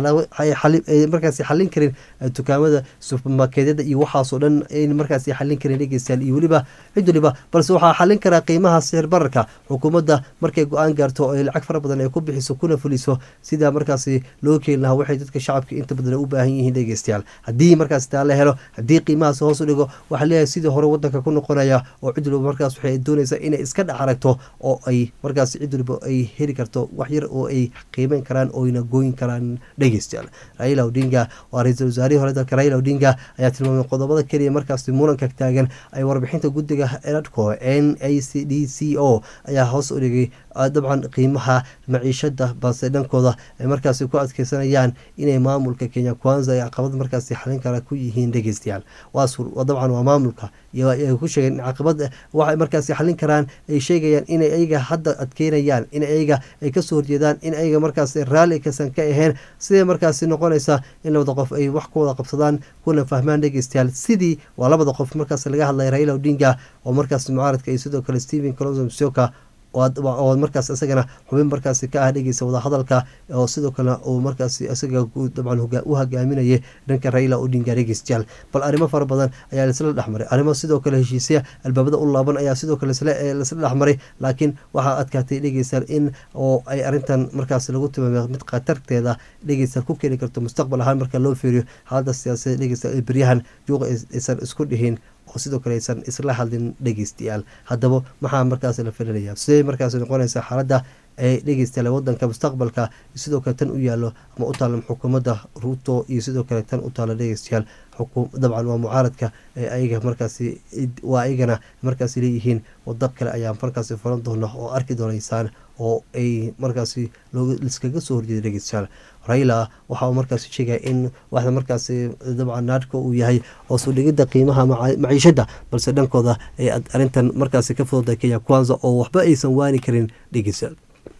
markaasi xalin karin dukaamada supermarketyada iyo waxaasoo dhan ayn markaasi xalin karin dhegeystayaal iyo weliba cid waliba balse waxaa xalin karaa qiimaha sixir bararka xukuumadda markay go-aan gaarto ay lacag fara badan ay ku bixiso kuna fuliso sidaa markaasi loo keeni lahaa waxay dadka shacabka inta badan u baahan yihiin dhegeystayaal haddii markaas taa la helo haddii qiimahaas hoos u dhigo waxaa leeyahay sidii hore wadanka ku noqonaya oo cid waliba markaas waxay doonaysaa inay iska dhex aragto oo ay markaas cid waliba ay heli karto wax yar oo ay qiimeyn karaan ooyna gooyin karaan dhegeystayaal raila odinga waa ra-iisul wasaarihii hore dalka raila odinga ayaa tilmaamay qodobada keliya markaasi muranka taagan ay warbixinta guddiga eradco n a c d c o ayaa hoos u dhigay dabcan qiimaha maciishada balse dhankooda ay markaasi ku adkeysanayaan inay maamulka kenya kwanza ay caqabad markaasi xalin kara ku yihiin dhegeystayaal dabcan waa maamulka ay ku sheegeen in caqabad waxay markaasi xalin karaan ay sheegayaan inay ayaga hadda adkeynayaan in ayaga ay kasoo horjeedaan in ayaga markaasi raalli kasan ka aheen sidee markaasi noqonaysa in labada qof ay wax ku wada qabsadaan kuna fahmaan dhegeystayaal sidii waa labada qof markaas laga hadlay raila odinga oo markaas mucaaradka iyo sidoo kale stephen colonso msioka oo markaas isagana xubin markaasi ka ah dhegeysa wadahadalka oo sidoo kale uu markaasi isaga dabcan u hogaaminayay dhanka raila odinga dhegeystayaal bal arrimo fara badan ayaa laisla dhexmaray arrimo sidoo kale heshiisya albaabada u laaban ayaa sidoo kale laisla dhexmaray laakiin waxaa adkaatay dhegeystayaal in oo ay arrintan markaas lagu tilmaamay mid khatarteeda dhegeystayaal ku keeni karto mustaqbal ahaan marka loo fiiriyo xaalada siyaasadeed dhegeystayaal beryahan juuqa aysan isku dhihin oo sidoo kale aysan isla hadlin dhegeystayaal haddaba maxaa markaas la filinaya sidee markaas noqonaysa xaaladda ee dhegeystayaal wadanka mustaqbalka sidoo kale tan u yaalo ama u taala xukuumadda ruuto iyo sidoo kale tan u taala dhegeystayaal dabcan waa mucaaradka ayaga markaasi waa ayagana markaasi leeyihiin wadab kale ayaa markaasi furan doona oo arki doonaysaan oo ay markaasi liskaga soo horjeeda dhegeystayaal raila waxa uu markaasi sheegaya in waxda markaasi dabcan naadhka uu yahay hoos u dhigidda qiimaha maciishada balse dhankooda ay arrintan markaasi ka fududda kenya kwanza oo waxba aysan waani karin dhegeystayaal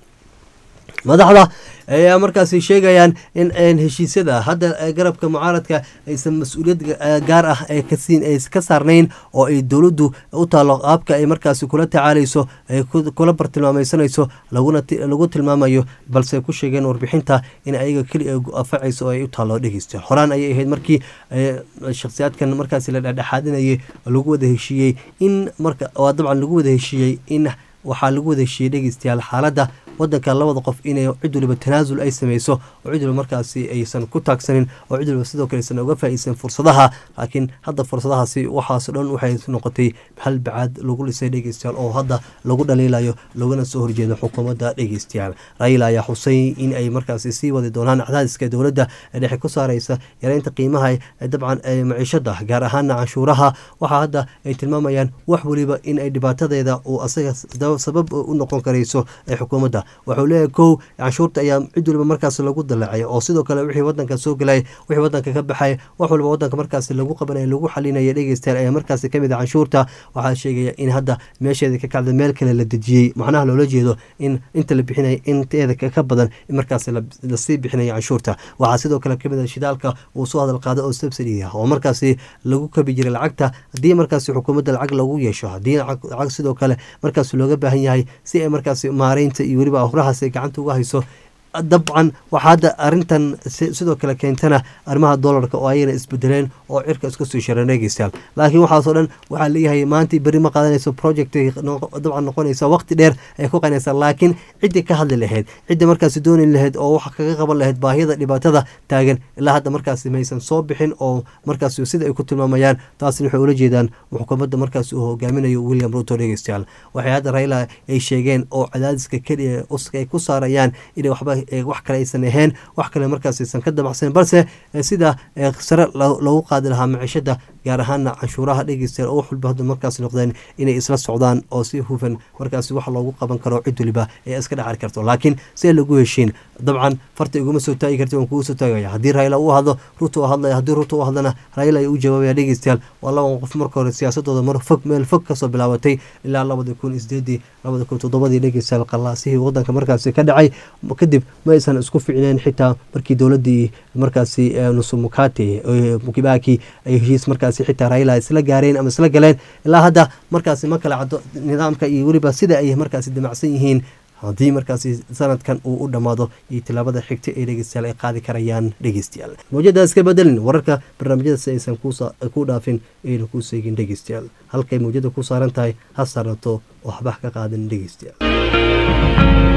madaxda ayaa markaasi sheegayaan in heshiisyada hadda garabka mucaaradka aysan mas-uuliyad gaar ah kasiin ay ka saarnayn oo ay dowladdu u taalo qaabka ay markaasi kula tacaalayso ay kula bartilmaameysanayso lagu tilmaamayo balse ku sheegeen warbixinta in ayaga keli ay afacayso oo ay u taalo dhegeysta horaan ayay ahayd markii shakhsiyaadkan markaasi la dhexdhexaadinayay lagu wada heshiiyey in marka dabcan lagu wada heshiiyey in waxaa lagu wada heshiiyey dhegeystayaal xaaladda wadanka labada qof inay cid waliba tanaasul ay sameyso oo cid waliba markaasi aysan ku taagsanin oo cid waliba sidoo kale aysan uga faa'iidsan fursadaha laakiin hadda fursadahaasi waxaasoo dhan waxay noqotay hal bacaad lagu dhisay dhegeystayaal oo hadda lagu dhaliilayo laguna soo horjeedo xukuumadda dhegeystayaal raila ayaa xusay in ay markaasi sii wadi doonaan cadaadiska dowladda ee dhexe ku saareysa yareynta qiimaha dabcan maciishada gaar ahaana canshuuraha waxaa hadda ay tilmaamayaan wax waliba in ay dhibaatadeeda uu asaga sabab u noqon karayso ee xukuumadda wuxuu leeyahay kow canshuurta ayaa cid waliba markaas lagu dalaacay oo sidoo kale wixii wadanka soo galay wixii wadanka ka baxay wax waliba wadanka markaas lagu qabanaya lagu xalinaya dhegeystayaal ayaa markaasi kamid ah canshuurta waxaa sheegaya in hadda meesheeda ka kacda meel kale la dejiyey macnaha loola jeedo in inta la bixinaya inteeda ka badan in markaas lasii bixinaya canshuurta waxaa sidoo kale kamid ah shidaalka uu soo hadal qaado oo subsidy ah oo markaasi lagu kabi jiray lacagta haddii markaasi xukuumadda lacag lagu yeesho haddii lacag sidoo kale markaas looga baahan yahay si ay markaasi maareynta iyo weliba hurahaas ay gacanta uga hayso dabcan waxaa hadda arintan sidoo kale keentana arrimaha dolarka oo ayagana isbedeleen oo cirka isku sii sharan dhegeystayaal laakiin waxaasoo dhan waxaa leeyahay maanta berri ma qaadanayso project dabcan noqonaysa waqti dheer ay ku qanaysaa laakiin ciddii ka hadli lahayd ciddii markaasi dooni lahayd oo wax kaga qaban lahayd baahiyada dhibaatada taagan ilaa hadda markaasi maysan soo bixin oo markaasi sida ay ku tilmaamayaan taasina waxay ula jeedaan xukuumadda markaasi uu hogaaminayo william ruto dhegeystayaal waxay hadda raila ay sheegeen oo cadaadiska keliya ay ku saarayaan inay waxba wax kale aysan ahayn wax kale markaas aysan ka damacsanen balse sida sare loogu qaadi lahaa maciishada gaar ahaana canshuuraha dhegeystayaal oo wax walba hadda markaas noqdeen inay isla socdaan oo si hufan markaasi wax loogu qaban karo cid waliba ee iska dhacari karto laakiin see lagu heshiin dabcan farta iguma soo taagi karti waan kugu soo taagaya haddii raila uu hadlo ruto hadlaya haddii ruto u hadlana raila ay u jawaabaya dhegeystayaal waa laban qof marka hore siyaasadooda mar fog meel fog kasoo bilaabatay ilaa labada kun isdeedii labada kun toddobadii dhegeystayaal qallaasihii wadanka markaasi ka dhacay kadib ma aysan isku ficneen xitaa markii dowladii markaasi nusumukati mukibaki ay heshiis markaasi xitaa raila isla gaareen ama isla galeen ilaa hadda markaasi ma kala caddo nidaamka iyo weliba sida ay markaasi damacsan yihiin haddii markaasi sanadkan uu u dhammaado iyo tilaabada xigta ee dhegeystayaal ay qaadi karayaan dhegeystayaal mawjadaas ka bedelin wararka barnaamijyada si aysan ku dhaafin ayna kuu seegin dhegeystayaal halkay mawjada ku saaran tahay ha saarnato oo waxba ka qaadin dhegeystayaal